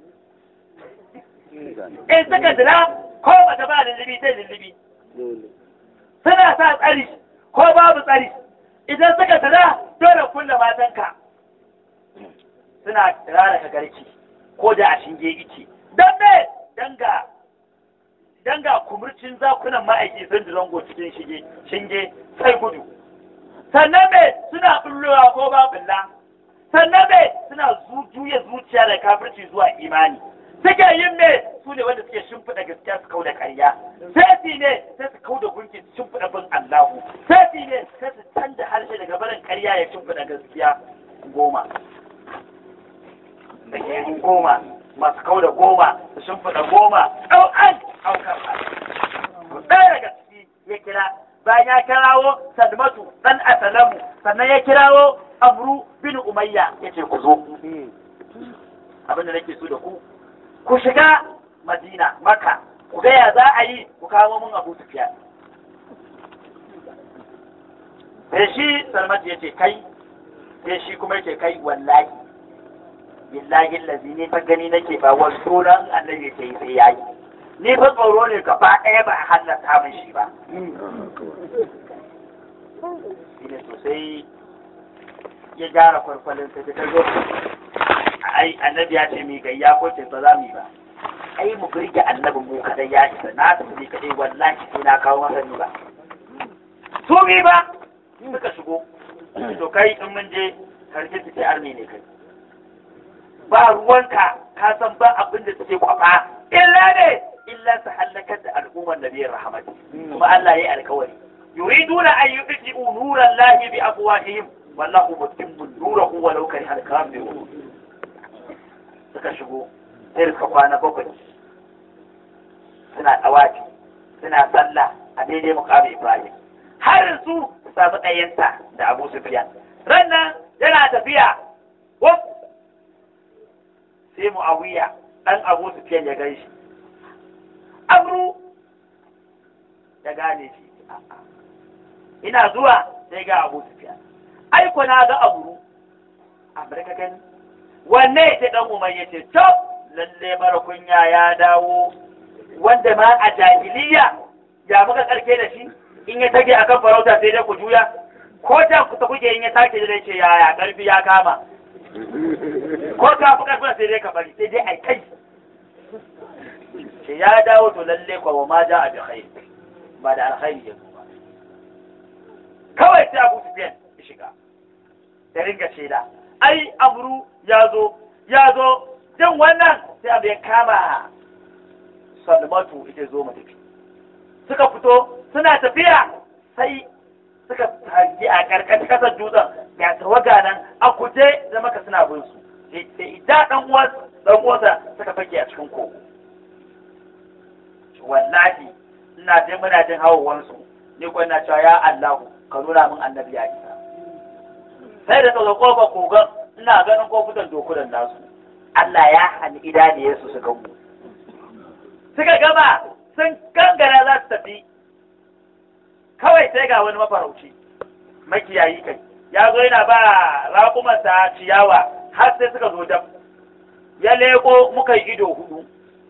in suka dira ko bata ba lullubi sai lullubi suna sa tsari ko babu tsari idan suka dira dole kulle matanka suna rara ka garki ko da a shinge ice don me danga danga kumurcin zakunan ma'aiki sun zango cikin shige shinge sai gudu sannan me suna bullowa ko ba bulla sannan me suna juya zuciya da kafirci zuwa imani suke yin me su ne wanda suke shimfiɗa gaskiya su kau da ƙarya sai ne sai su kau da gunki su shimfiɗa bin Allahu sai ne sai su canza harshe daga barin ƙarya ya shimfiɗa gaskiya goma da ke goma masu kau da goma su shimfiɗa goma ɗau'an aukar ɗaya daga ciki ya kira bayan ya kirawo salmatu ɗan asalamu sannan ya kirawo amru bin umayya ya ce ku zo abin da nake so da ku ku shiga madina maka ku gaya za a yi ku kawo mun abu sufiya sai shi salmatu ya ce kai sai shi kuma ya ce kai wallahi billahi lazi ne fa gani nake ba wa sunan annabi ke yi sai yayi ni fa tsoro ne gaba ɗaya ba a hallata min shi ba shine sosai ya gyara kwarkwalin sai ta zo ai annabi ya ce mi gayya ko ce ba za mu yi ba ai mu birge annabin mu kadai ya isa na su ne kadai wallahi sai na kawo masa ni ba su bi ba suka shigo to kai in mun je karshe su ce arni ne kai ba ruwanka ka san ba abin da suke kwafa illa ne illa su hallakar da al'ummar nabiyar rahmat kuma Allah ya yi alkawari yuriduna an yudji'u nuran lahi bi afwahihim wallahu mutimmu nurahu walau kariha al-kafirun suka shigo sai suka kwana bakwai suna dawaki suna sallah a daidai mukamin Ibrahim har su su samu ɗayansa da Abu Sufyan rannan yana tafiya wuf sai Muawiya dan Abu Sufyan ya gan shi Amru ya gane shi ina zuwa sai ga Abu Sufyan ai ko na ga Amru Amurka gani wanne ya dan Umar ya ce to lalle mara kunya ya dawo wanda ma a jahiliya ya muka karke da shi in ya tage akan farauta sai dai ku juya ko da kusa kuke in ya take da ce yaya karfi ya kama ko ka fi karfin sai dai ka bari sai dai ai kai ce ya dawo to lalle kwa wa ma ja a bi khair ba da alkhairi ya ba kawai sai Abu Sufyan ya shiga da ringa shaida ai amru ya zo ya zo jin wannan sai abu ya kama salmatu ita zo mu tafi suka fito suna tafiya sai suka tafi a karkashin kasar dutsen ya tawaga nan a kuje da maka suna bin su sai ida dan uwan dan uwansa suka fake a cikin kogo wallahi ina jin muna jin hawawan su ni ko ina cewa ya Allahu ka nuna min annabi ya isa sai da tsoga kofar kogon ina ganin kofutan dokunan nasu Allah ya hani idaniyarsu su gamu suka gama sun gangara za su tafi kawai sai ga wani mafarauci makiyayi kai ya zo yana ba raƙumansa ciyawa har sai suka zo dab ya leko muka yi ido hudu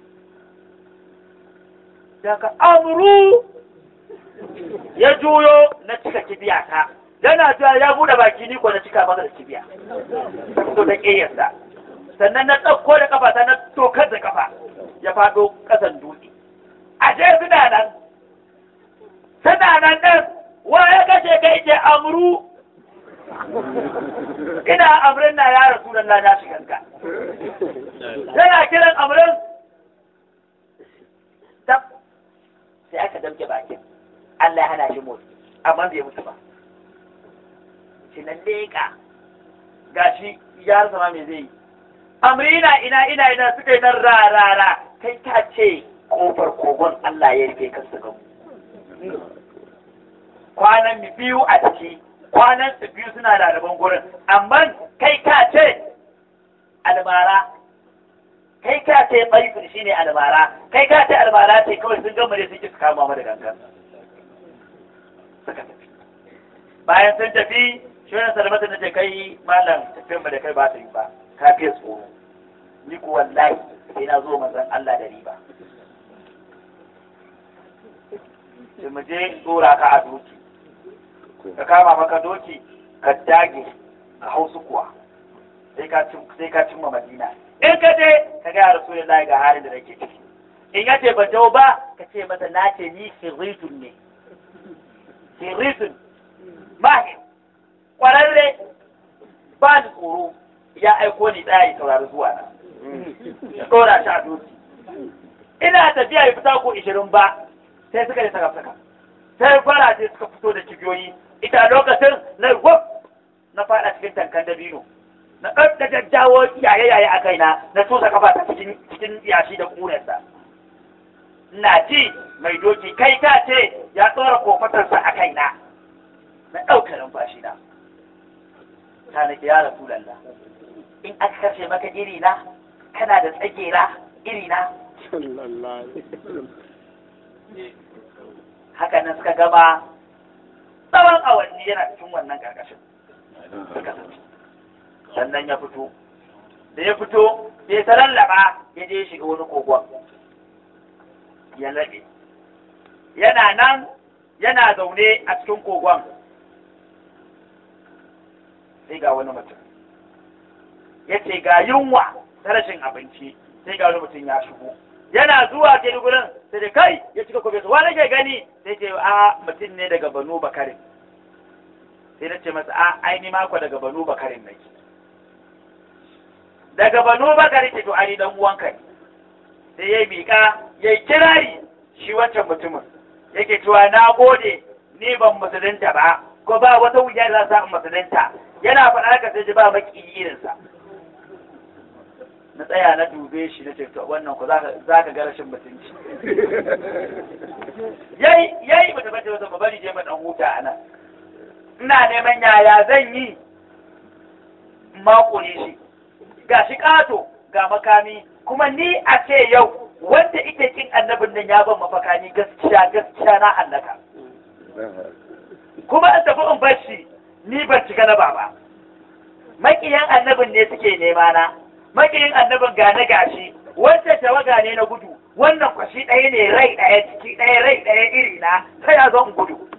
daga amuru ya juyo na cika kibiya ta yana cewa ya bude baki ni ko na cika masa da kibiya to da ƙeyarsa sannan na ɗauko da kafa ta na tokar da kafa ya faɗo ƙasan dutse a je suna nan suna nan ɗin wa ya kashe kai ke amru ina amrin na ya rasu da na shiganka yana kiran amrin tab sai aka damke bakin Allah ya hana shi motsi amma bai mutu ba shi nan leƙa gashi ya rasa ma me zai yi amrina ina ina ina suka yi nan ra ra ra kai ka ce kofar kogon Allah ya rufe ka su gamu kwanan mi biyu a ciki kwanan su biyu suna da rabon gurin amma kai ka ce almara kai ka ce baifin shine almara kai ka ce almara ce kawai sun gama ne sun ki su kama mu da gangan suka tafi bayan sun tafi shi wani salmata na ce kai malam tafiyan mu da kai ba ta yi ba ka fiye tsoro ni ku wallahi sai na zo manzon Allah da riba sai mu je tsora ka a doki ka kama maka doki ka dage ka hau su kuwa sai ka sai ka cimma Madina in ka je ka ga Rasulullahi ga halin da nake ciki in ya ce ban dawo ba ka ce masa na ce ni sirritun ne sirritun mahim kwararre ba ni tsoro ya aiko ni tsaya ya saurari zuwa na ya tsora shi a doki ina tafiya ya fita ko ishirin ba sai suka yi saka saka sai fara sai suka fito da kibiyoyi ita lokacin na wuf na fada cikin tankan dabino na ɗan da jajjawo yaye yaye a kaina na tusa kafa ta cikin cikin yashi da ƙunarsa ina ji mai doki kai ka ce ya tsora kofatarsa a kaina na ɗauka numfashi na ta nake ya rasulallah in aka kashe maka iri na kana da tsagera iri na haka nan suka gama tsawon awanni yana cikin wannan karkashin suka tafi sannan ya fito da ya fito sai ta lallaba ya je shiga wani kogon ya laɓe yana nan yana zaune a cikin kogon sai ga wani mutum ya ce ga yunwa ta rashin abinci sai ga wani mutum ya shigo yana zuwa ke gurin sai da kai ya cika kobe su wani ke gani sai ce a mutum ne daga banu bakare sai na ce masa a aini mako daga banu bakarin nake daga banu bakarin ce to ani dan uwanka ne sai ya miƙa ya kirari shi wancan mutumin yake cewa na gode ni ban musulunta ba ko ba wata wuya da za musulunta yana faɗa haka sai ji ba maki irinsa na tsaya na dube shi na ce to wannan ku za ka ga rashin mutunci yayi yayi bata bace wata bari je mu dan huta anan ina neman yaya zan yi makure shi ga shi ƙato ga makami kuma ni a ce yau wanda ike kin annabin nan ya ban mafaka ni gaskiya gaskiya na hallaka kuma in tafi in bar shi ni ban cika na baba makiyan annabin ne suke nema na makiyin annabin ga na gashi wancan tawaga ne na gudu wannan kwashi ɗaya ne rai ɗaya ciki ɗaya rai ɗaya iri na ta ya zo in gudu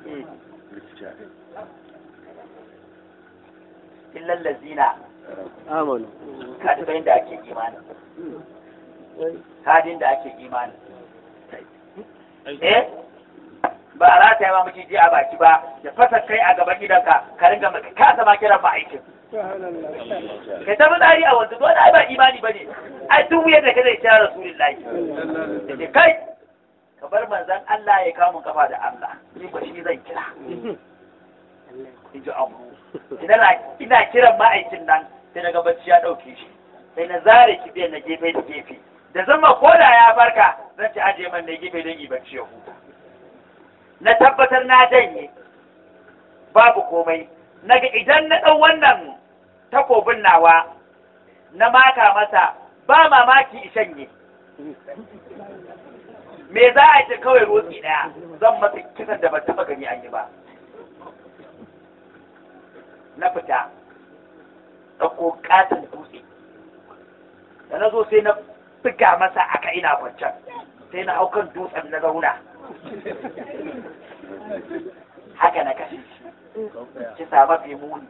illal lazina amanu ka taɓa inda ake imani kadin da ake imani eh ba a rata ma maciji a baki ba da fasa kai a gaban gidanka ka ringa maka kasa ma kiran ba aikin kai ta tsari a wanzu dole ai ba imani bane ai duk wuyar da kada ya kira rasulullahi da kai ka bar manzon Allah ya kawo mun kafa da Allah ni ba shi zan kira in ji abu ina kiran ma'aikin nan sai daga bacci ya ɗauke shi sai na zare kibiyar na gefe da gefe da zama ko da ya farka zan ci ajiye man na gefe don yi bacci ya huta na tabbatar na janye babu komai naga idan na ɗau wannan takobin nawa na maka masa ba mamaki ishanye me za a ce kawai rotsi ɗaya zan masa kisan da ban taɓa gani an yi ba na fita ɗauko ƙaton dutse da na zo sai na buga masa aka ina kwancan sai na haukan dutsen na zauna haka na kashe shi ki sama fi muni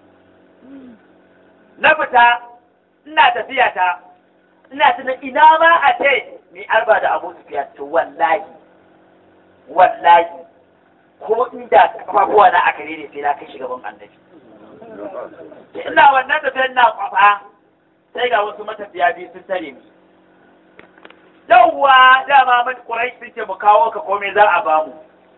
na fita ina tafiya ta ina tuna ina ma a ce ni arba da abu su to wallahi wallahi ko inda kafafuwa na aka ne sai na kai gaban annabi ina wannan tafiyar na kwafa sai ga wasu matafiya biyu sun tare ni yawwa dama mun kurai sun ce mu kawo ka komai za a ba mu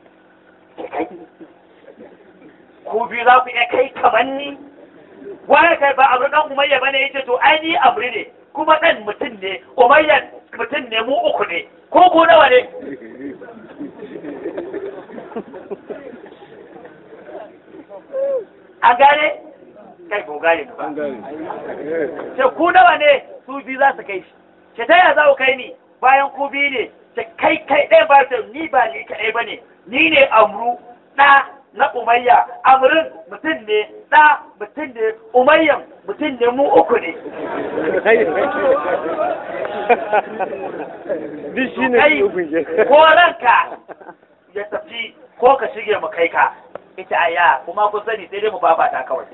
ku biyu za ku iya kai kamar ni wani kai ba abu dan umayya bane yace to ai ni amri ne kuma dan mutum ne umayya mutum ne mu uku ne ko ku nawa ne an gane kai ko gane ba ce ku nawa ne su biyu za su kai shi ce ta yaya za ku kai ni bayan ku biyu ne ce kai kai ɗaya ba ta ni ba ni kaɗai ba ne ni ne amru ɗa na umayya amrin mutum ne ɗa mutum ne umayyan mutum ne mu uku ne Duk shi ne kai ukun ke. ko ranka ya tafi ko ka shige mu kai ka ita aya kuma kun sani sai dai mu babata kawai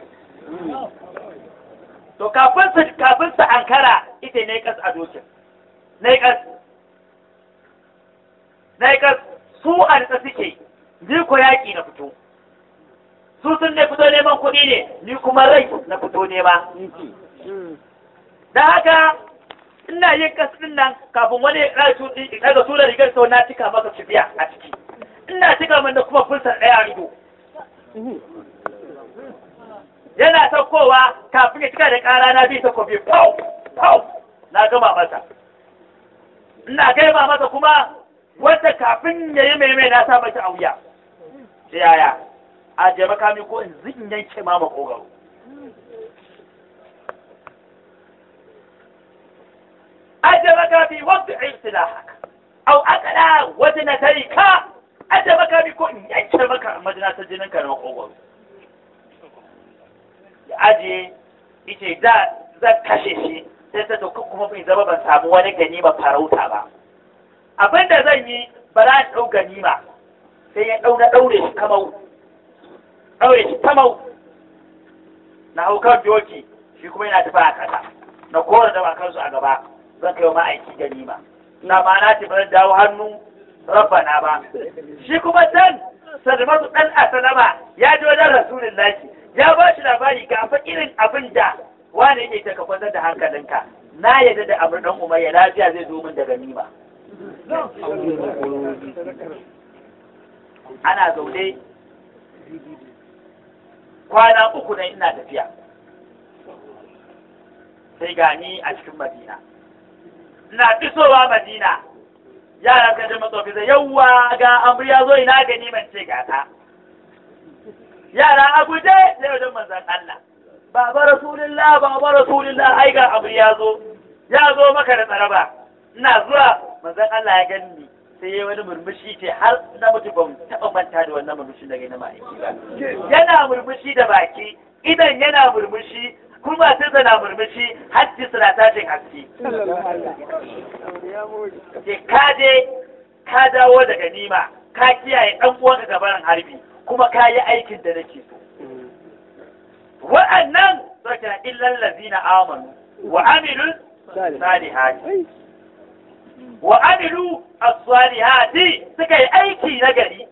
to kafin su kafin su ankara ita ne kas a dokin ne kas ne kas su a nitsa suke ni ko yaƙi na fito su sun ne fito neman kuɗi ne ni kuma rai na fito nema da haka ina yin kas din nan kafin wani ya ƙara tuɗi daga tura rigar sau na cika maka kibiya a ciki ina cika min da kuma fulsar ɗaya a ido yana saukowa kafin ya cika da ƙara na bi takobi pau pau na gama masa ina gaima masa kuma wanda kafin ya yi mai mai na sa mata a wuya sai yaya a je makami ko in zin yanke ma makogaro aje makami wanda in silahaka au akala wata na tari ka aje makami ko in yanke maka majinatar jinin ka na makogaro ya aje ita da zan kashe shi sai ta to kuma bai zama ban samu wani ganima farauta ba abin da zan yi ba za a ɗau ganima sai ya ɗau na ɗaure shi kamau ɗaure shi kamau na hau kan doki shi kuma yana tafi a ƙasa na kora da kansu a gaba zan kai wa ma'aiki ganima na ma na tafi dawo hannu rabbana ba shi kuma can Salmatu dan Asalama ya ji wajen Rasulullahi ya ba shi labari ga fa irin abin da wani yake ta kwantar da hankalinka na yadda da abin dan umayya lafiya zai zo min da ganima ana zaune kwana uku na ina tafiya sai gani a cikin madina ina isowa madina yara ka jama tsofi zai yawwa ga amur ya zo ina gani man ce gata yara a guje sai wajen manzan Allah baba rasulullah baba rasulullah ai ga amur ya zo ya zo maka da tsaraba ina zuwa manzan Allah ya gani sai ya wani murmushi ce har na mutu ban taɓa manta da wannan murmushin daga na ma'aiki ba yana murmushi da baki idan yana murmushi kuma sai na murmushi hajji suna tashin haske ke ka je ka dawo daga nima ka kiyaye ɗan uwanka gabanin harbi kuma ka yi aikin da nake so wa'annan saka illal ladina amanu wa amilus salihati wa amilu as-salihati suka yi aiki na gari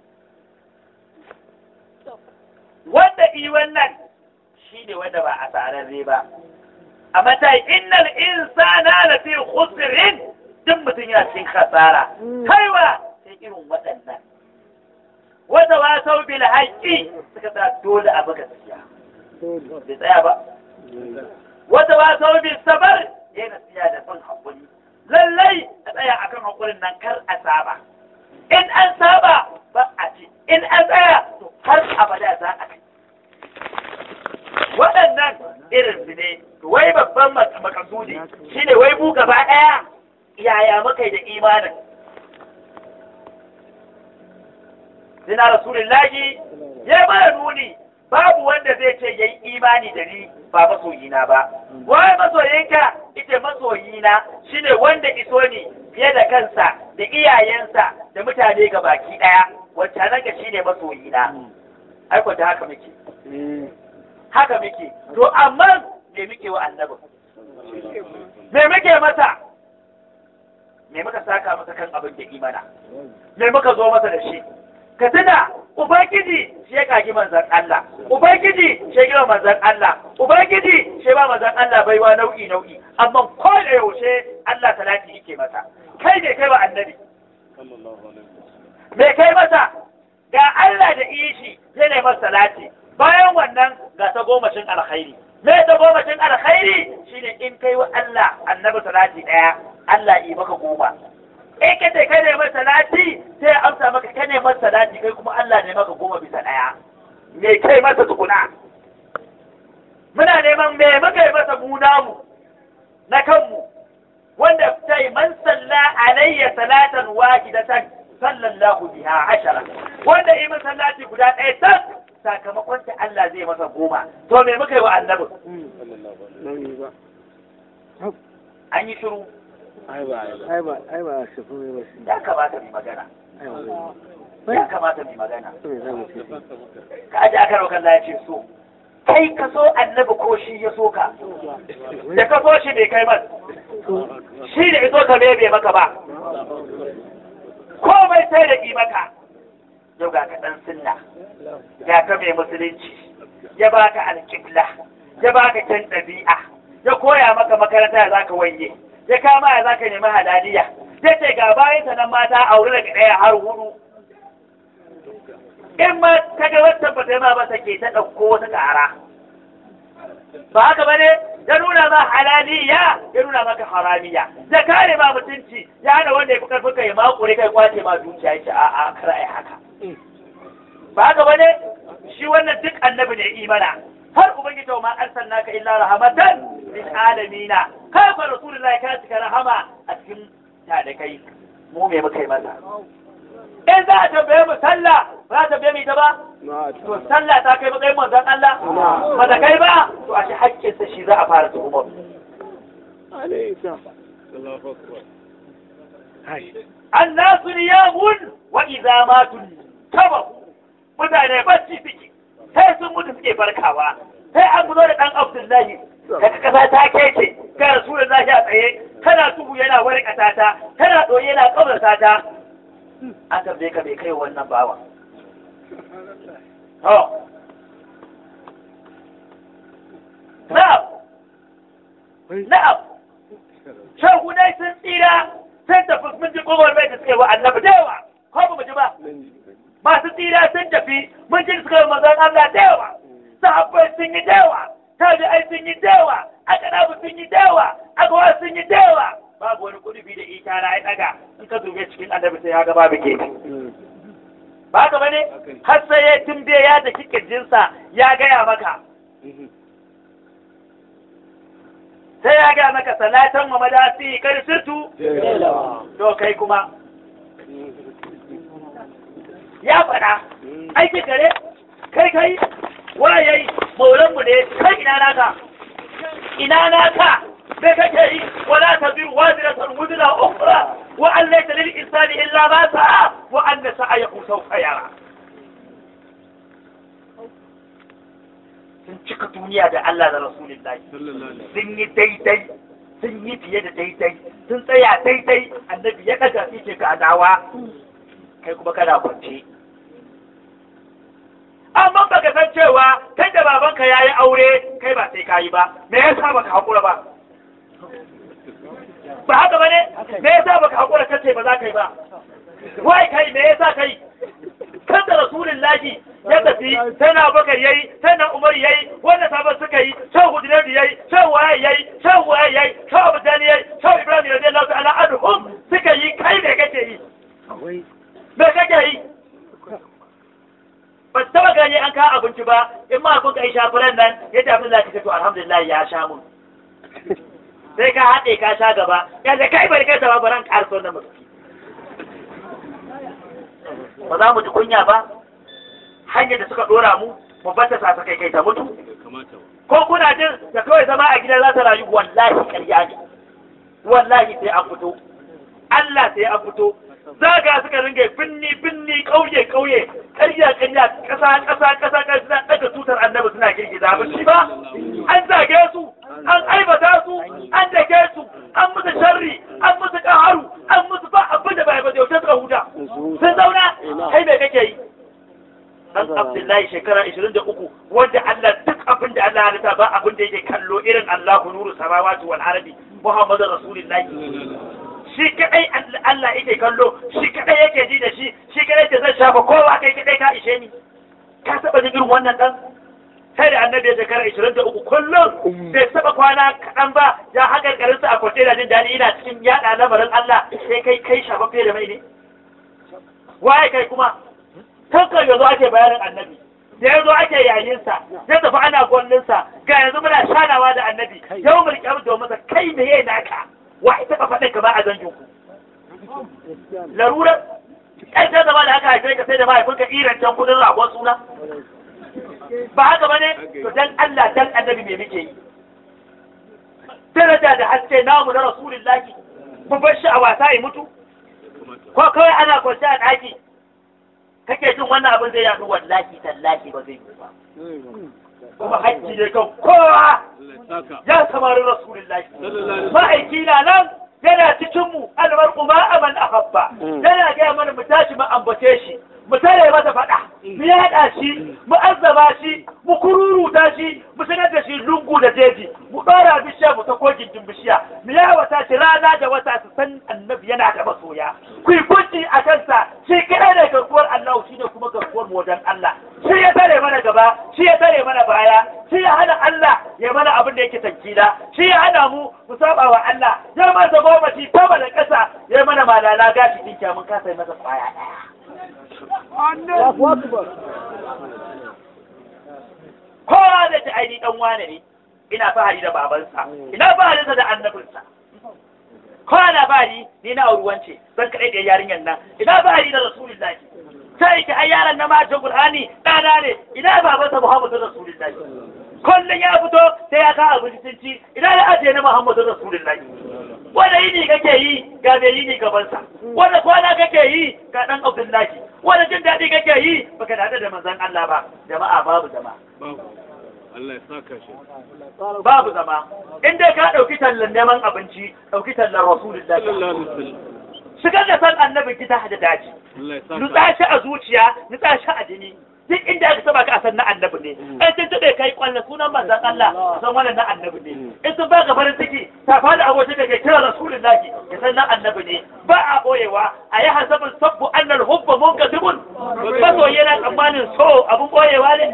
wanda yi wannan shine wanda ba a tsararre ba a matayi innal insana la fi khusrin duk mutum yana cikin khasara kaiwa sai irin waɗannan wata wasau bil haqqi suka sa dole a buga gaskiya bai tsaya ba wata wasau bil sabar yana tsaya da son hakuri lallai a tsaya akan hakurin nan kar a saba in an saba ba a ci in an tsaya to har abada za a kai waɗannan irin su ne wai babban makasudi shine wai mu gaba ɗaya yaya muka yi da imanin Sina Rasulullahi ya mana nuni babu wanda zai ce yayi imani da ni ba masoyina ba. Wai masoyinka ita masoyina shine wanda iso ni fiye da kansa da iyayensa da mutane ga baki ɗaya wacce nan ga shine masoyina. Ai ta haka muke. Haka muke. To amma me muke wa annabi? Me muke masa? Me muka saka masa kan abin da imana? Me muka zo masa da shi? ka tuna ubangiji shi ya kagi manzan Allah ubangiji shi ya gina manzan Allah ubangiji shi ba manzan Allah baiwa nau'i nau'i amma ko da yaushe Allah talati yake masa kai ne kai wa annabi me kai masa ga Allah da ishi zai ne masa salati bayan wannan ga ta gomashin alkhairi me ta gomashin alkhairi shine in kai wa Allah annabi salati daya Allah yi maka goma in ka ce kai ne mai salati sai ya amsa maka kai ne mai salati kai kuma Allah ne maka goma bisa ɗaya me kai masa tukuna muna neman me muka yi masa mu namu na kanmu wanda sai man salla alayya salatan wahidatan sallallahu biha ashara wanda yi masa salati guda ɗaya tak sakamakon ta Allah zai masa goma to me muka yi wa annabi an yi shiru ai ba ai ba ai ba su kuma ba shi ya kamata mai magana ai ya kamata mai magana ba za mu ce ka aji aka raukan ya ce so kai ka so annabi ko shi ya so ka da ka so shi bai kai man shi da iso ka bai maka ba komai sai da ki maka yau ga ka dan sunna ya ka mai musulunci ya baka alƙibla ya baka kyan ɗabi'a ya koya maka makaranta ya zaka wanye ya kama ya zaka nemi halaliya ya ce ga bayan nan mata aure daga ɗaya har hudu in ma ta ga wata ba ta yi ma ba take ta ɗauko wata ƙara ba haka ba ne ya nuna ma halaliya ya nuna maka haramiya ya kare ma mutunci ya hana wanda ya fi karfin ka ya makure kai kwace ma dukiya ya ce a'a kar ai haka ba haka ba ne shi wannan duk annabi ne imana har ubangiji wa ma arsalnaka illa rahmatan lil alamina kai fa rasulullahi ka cika rahama a cikin talikai mu me muka yi masa in za a tambaye mu sallah ba za a tambaye mu ita ba na to sallah ta kai matsayin manzon Allah ba ta kai ba to a shi haƙƙinsa shi za a fara tuhumar alaisa Allahu akbar hai annasu niyamun wa idza matu tabahu mutane bacci suke sai sun mutu suke farkawa sai an guzo da dan Abdullahi daga kasa ta kece ga Rasulullahi a tsaye kana tuhu yana warkata ta kana doye yana kabrata ta an tambaye ka bai kai wannan bawa Oh. Na'am. Na'am. Shahunai sun tsira sun tafi mun ji kowar mai da suka yi wa annabi da yawa. Ko ba mu ji ba? Masu tsira sun tafi mun ji suka yi mazan Allah da yawa. Sahabbai sun yi da yawa. Tabi'ai sun yi da yawa. Akanabu sun yi da yawa. Agawa sun yi da yawa. Babu wani kudubi da ita na ya daga in ka dube cikin annabi sai ya ga babu ke. Ba haka bane? Har sai ya tumbe ya da kirjinsa ya gaya maka. sai ya ga maka salatan wa madasi kar sirtu to kai kuma ya faɗa aiki kare kai kai waye maulan mu ne kai ina naka ina naka sai kake yi wala taziru waziratan wuzra ukhra wa an laysa lil insani illa ma sa'a wa anna sa'ayahu sawfa yara sun cika duniya da Allah da Rasulullahi sun yi daidai sun yi fiye da daidai sun tsaya daidai annabi ya daga ce ga dawa kai kuma kana kwance amma baka san cewa kai da babanka ya yi aure kai ba sai ka yi ba me yasa baka haƙura ba ba haka ba ne me yasa baka haƙura kace ba za ka yi ba wai kai me yasa kai kan da rasulullahi ya tafi sai na bakar yayi sai na umar yayi wanda sabon suka yi sai hudunar yayi sai waye yayi sai waye yayi sai abu dani yayi sai ibrahim radiyallahu ta'ala anhum suka yi kai me kake yi me kake yi ba taba gani an kawo abinci ba in ma kun kai shafuran nan ya tafi da ka to alhamdulillah ya sha mun sai ka haɗe ka sha gaba ya da kai bai kai ta baran karso na mutum ba za mu ji kunya ba hanyar da suka dora mu mu bata sa kai kai ta mutu ko kuna jin da kawai zama a gida za ta rayu wallahi ƙarya ne wallahi sai an fito Allah sai an fito zaga suka ringa binni binni kauye kauye ƙarya ƙarya ƙasa ƙasa ƙasa ƙasa daga tutar annabi suna girgiza ba shi ba an zage su an aibata su an dake su an musu sharri an musu ƙaharu an musu ba abin da bai ba da yaushe suka huta sun zauna kai me kake yi dan Abdullahi shekara 23 wanda Allah duk abin da Allah ya halitta ba abin da yake kallo irin Allahu nuru samawati wal ardi Muhammadu Rasulullahi shi kadai Allah yake kallo shi kadai yake ji da shi shi kadai da zai shafa kowa kai kadai ka ishe ni ka saba jin irin wannan dan sai da annabi ya shekara 23 kullum bai saba kwana kaɗan ba ya haƙar garinsa a kwace da jin daɗi ina cikin yaɗa lamarin Allah sai kai kai shafaffe da mai ne waye kai kuma tankan yanzu ake bayanin annabi da yanzu ake yayinsa ya tafi ana gwallinsa ga yanzu muna shanawa da annabi yau mulki abu domin kai me yayi naka wa ita ka faɗin ka ba a zanjin ku larurar kai ta zama da aka haife ka sai da mahaifinka iran can kudin ragon suna ba haka ba ne to dan Allah dan annabi me muke yi daraja da haske namu na rasulullahi mu bar shi a wasa ya mutu ko kawai ana kwanci a ɗaki kake jin wannan abin zai yaɗu wallahi tallahi ba zai yi ba kuma hajji ne kan kowa ya samari rasulullahi ma'aiki na nan yana cikinmu almar kuma aman ahabba yana gaya mana mu tashi mu ambace shi mu tare masa faɗa mu yaɗa shi mu azzaba shi mu kururuta shi mu sanar da shi lungu da jeji mu ɗora bishiya mu ta kogin din bishiya mu yawata shi rana da wata su san annabi yana da masoya ku yi kunci a kansa shi kaɗai ne garkuwar Allah shi ne kuma garkuwar mu wajen Allah shi ya tare mana gaba shi ya tare mana baya shi ya hana Allah ya mana abin da yake tankila shi ya hana mu mu saba wa Allah ya masa gobaci sama da ƙasa ya mana malala gashi dinka mun kasa masa kwaya ɗaya kowa da ta aini dan wane ne ina fahari da babansa ina faharinsa da annabinsa kowa na fahari ni na ruwance zan kaɗai da yarinyar nan ina fahari da rasulullahi sai ki ai yaran na majin qur'ani ɗana ne ina babansa muhammadu rasulullahi kullum ya fito sai ya kawo abinci sun ci ina ya ajiye na muhammadu rasulullahi wanda yini kake yi ga mai yini gabansa wanda kwana kake yi ga dan abdullahi wanda jin daɗi kake yi baka daɗa da manzon Allah ba jama'a babu zama Allah ya saka shi. babu zama in dai ka ɗauki tallan neman abinci ɗauki tallan rasulullahi Sallallahu alaihi wasallam. shigar da san annabi gida da daji Allah ya saka. nutsa shi a zuciya nutsa shi a jini duk inda aka saba ka a san na annabi ne in sun taɓe kai kwallon sunan manzon Allah a san wannan na annabi ne in sun baka farin ciki ta fada abokin da ke kira rasulun naki ya san na annabi ne ba a boyewa a yi hasabin sabbu annal hubba munkasibun masoyi yana tsammanin so abun boyewa ne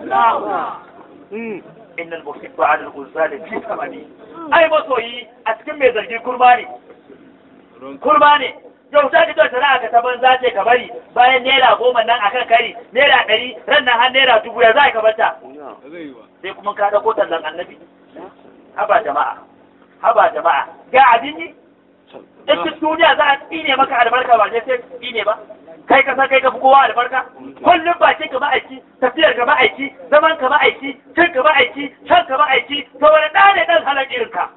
innal muhibba ala al-ghuzali fi thamani ai masoyi a cikin mai zargi kurma ne kurma ne yau ta fito tana ka ta banza ce ka bari bayan naira goma nan akan kari naira ɗari ran nan har naira dubu ya za ka bata ba zai yi ba sai kuma ka ɗauko tallan annabi haba jama'a haba jama'a ga abin yi in duk duniya za a tsine maka albarka ba sai sai tsine ba kai ka san kai ka fi kowa albarka kullum bakin ka ma'aiki tafiyar ka ma'aiki zaman ka ma'aiki cin ka ma'aiki shan ka ma'aiki to wani ɗa ne ɗan halar irin ka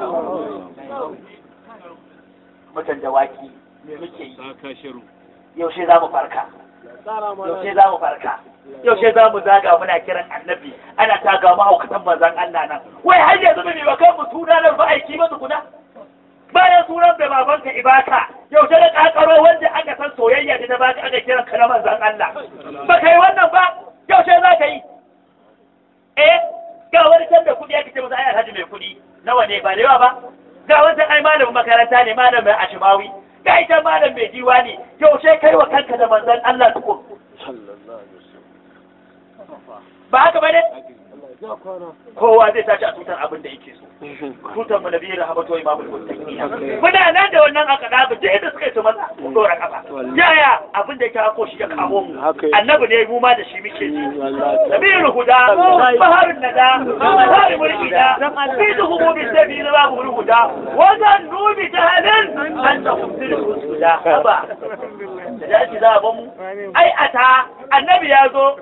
mutan dawaki me muke yi ta ka shiru yaushe za mu farka yaushe za mu farka yaushe za mu zaga muna kiran annabi ana taga mahaukatan manzan Allah nan wai har yanzu bai ba kan mu suna nan ba aiki ba tukuna bayan sunan da babanka ibaka yaushe da kakaro wanda aka san soyayya da ta baka aka kiran ka na manzan Allah ba kai wannan ba yaushe za ka yi eh ga wani can da kuɗi ake ce masa ai alhaji mai kuɗi nawa ne ba da yawa ba ga wani ai malamin makaranta ne malamin ashimawi ga ita malam mai diwa ne yaushe kai wa kanka da manzan Allah tukun ba haka ba ne kowa zai tashi a tutar abin da yake so tutar mu nabiyyi rahabatu imamul muttaqin muna nan da wannan aka da da yadda suka yi su maza mu dora kafa yaya abin da yake hako shi ya kawo mu annabi ne mu ma da shi muke ji nabiyul huda baharun nada baharul mulkida fi duhumu bi sabili babul huda wa zannu bi jahalin an tahumdil huda haba da dace za a bamu ai ata annabi ya zo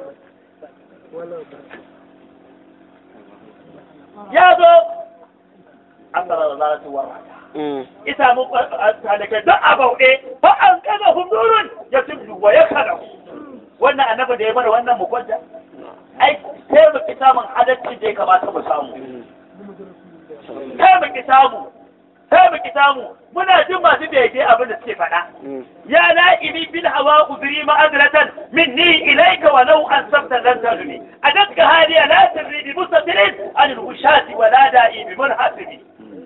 ya zo an tsara da zarar tuwa ita mun talake don a bauɗe ba an kaga hundurun ya tubdu wa ya kada wannan annabi da ya mana wannan mu kwanta ai sai mu ki samun adalci da ya kamata mu samu sai mu ki samu sai mu ki samu muna jin masu bege abin da suke faɗa ya na'ibi bil hawa udri ma'adratan minni ilayka wa law ansabta lan taduni adatka hadiya la tadri bi mustatirin an al-ushati wa la da'i bi munhasibi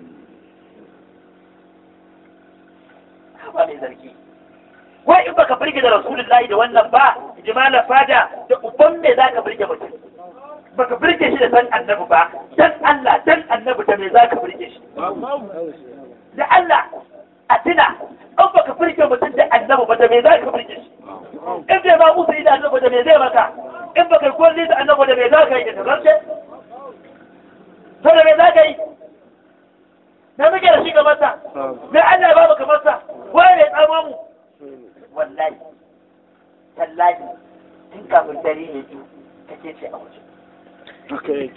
ba mai zargi wai in baka burge da rasulullahi da wannan ba jimala fada da uban me zaka burge mutum baka burge shi da san annabi ba dan Allah dan annabi da me zaka burge shi da Allah a tuna in baka burge mutum da annabi ba da me zaka burge shi in bai ba musu da annabi da me zai maka in baka kulli da annabi da me zaka yi da tazarce to da me zaka yi na muke da shi ga masa me Allah ba baka masa wai ne tsama mu wallahi tallahi tun kafin dare ne ji kake ce a waje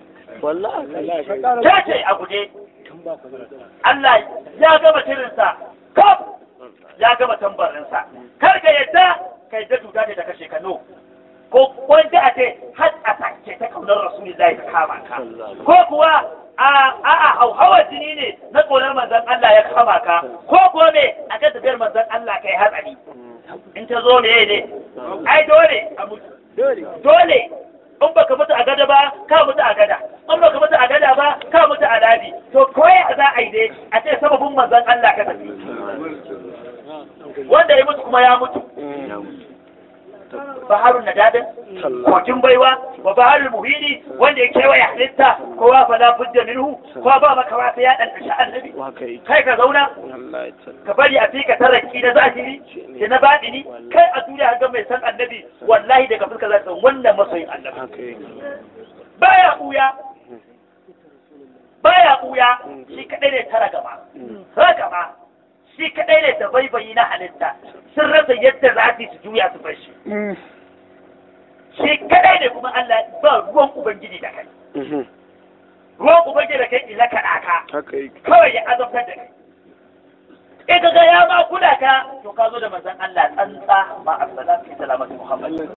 ta ce a guje Allah ya gama tirinsa kaf ya gama tambarinsa kar ka yadda ka yadda tuta da kashe ka no ko wanda a ce har a take ta kaunar rasulullahi ta kama ka ko kuwa a a hauhawar jini ne na ƙaunar manzon Allah ya kama ka ko kuwa me a kan tafiyar manzon Allah kai hatsari in ta zo me ne ai dole a mutu dole in baka mutu a gada ba ka mutu a gada in baka mutu a gada ba ka mutu a ladi to koya za a yi dai a ce sababin manzon Allah ka tafi wanda ya mutu kuma ya mutu baharun nadadin kogin baiwa wa baharul muhini wanda ya kewaye halitta kowa fa la budda minhu kowa ba maka wata ya dan tashi annabi kai ka zauna ka bari a fika taraki na zahiri da na baɗini kai a duniya ga mai san annabi wallahi daga fuska za ta wannan masoyin annabi baya buya baya buya shi kadai ne tara gaba ragaba shi kadai ne da baibayi na halitta sun rasa yadda za su su juya su bar shi shi kadai ne kuma Allah ba ruwan ubangiji da kai ruwan ubangiji da kai ila ka daka kawai ya azabtar da kai in ka ga ya ma kula ka to ka zo da manzon Allah tsantsa ma assalatu salamatu muhammad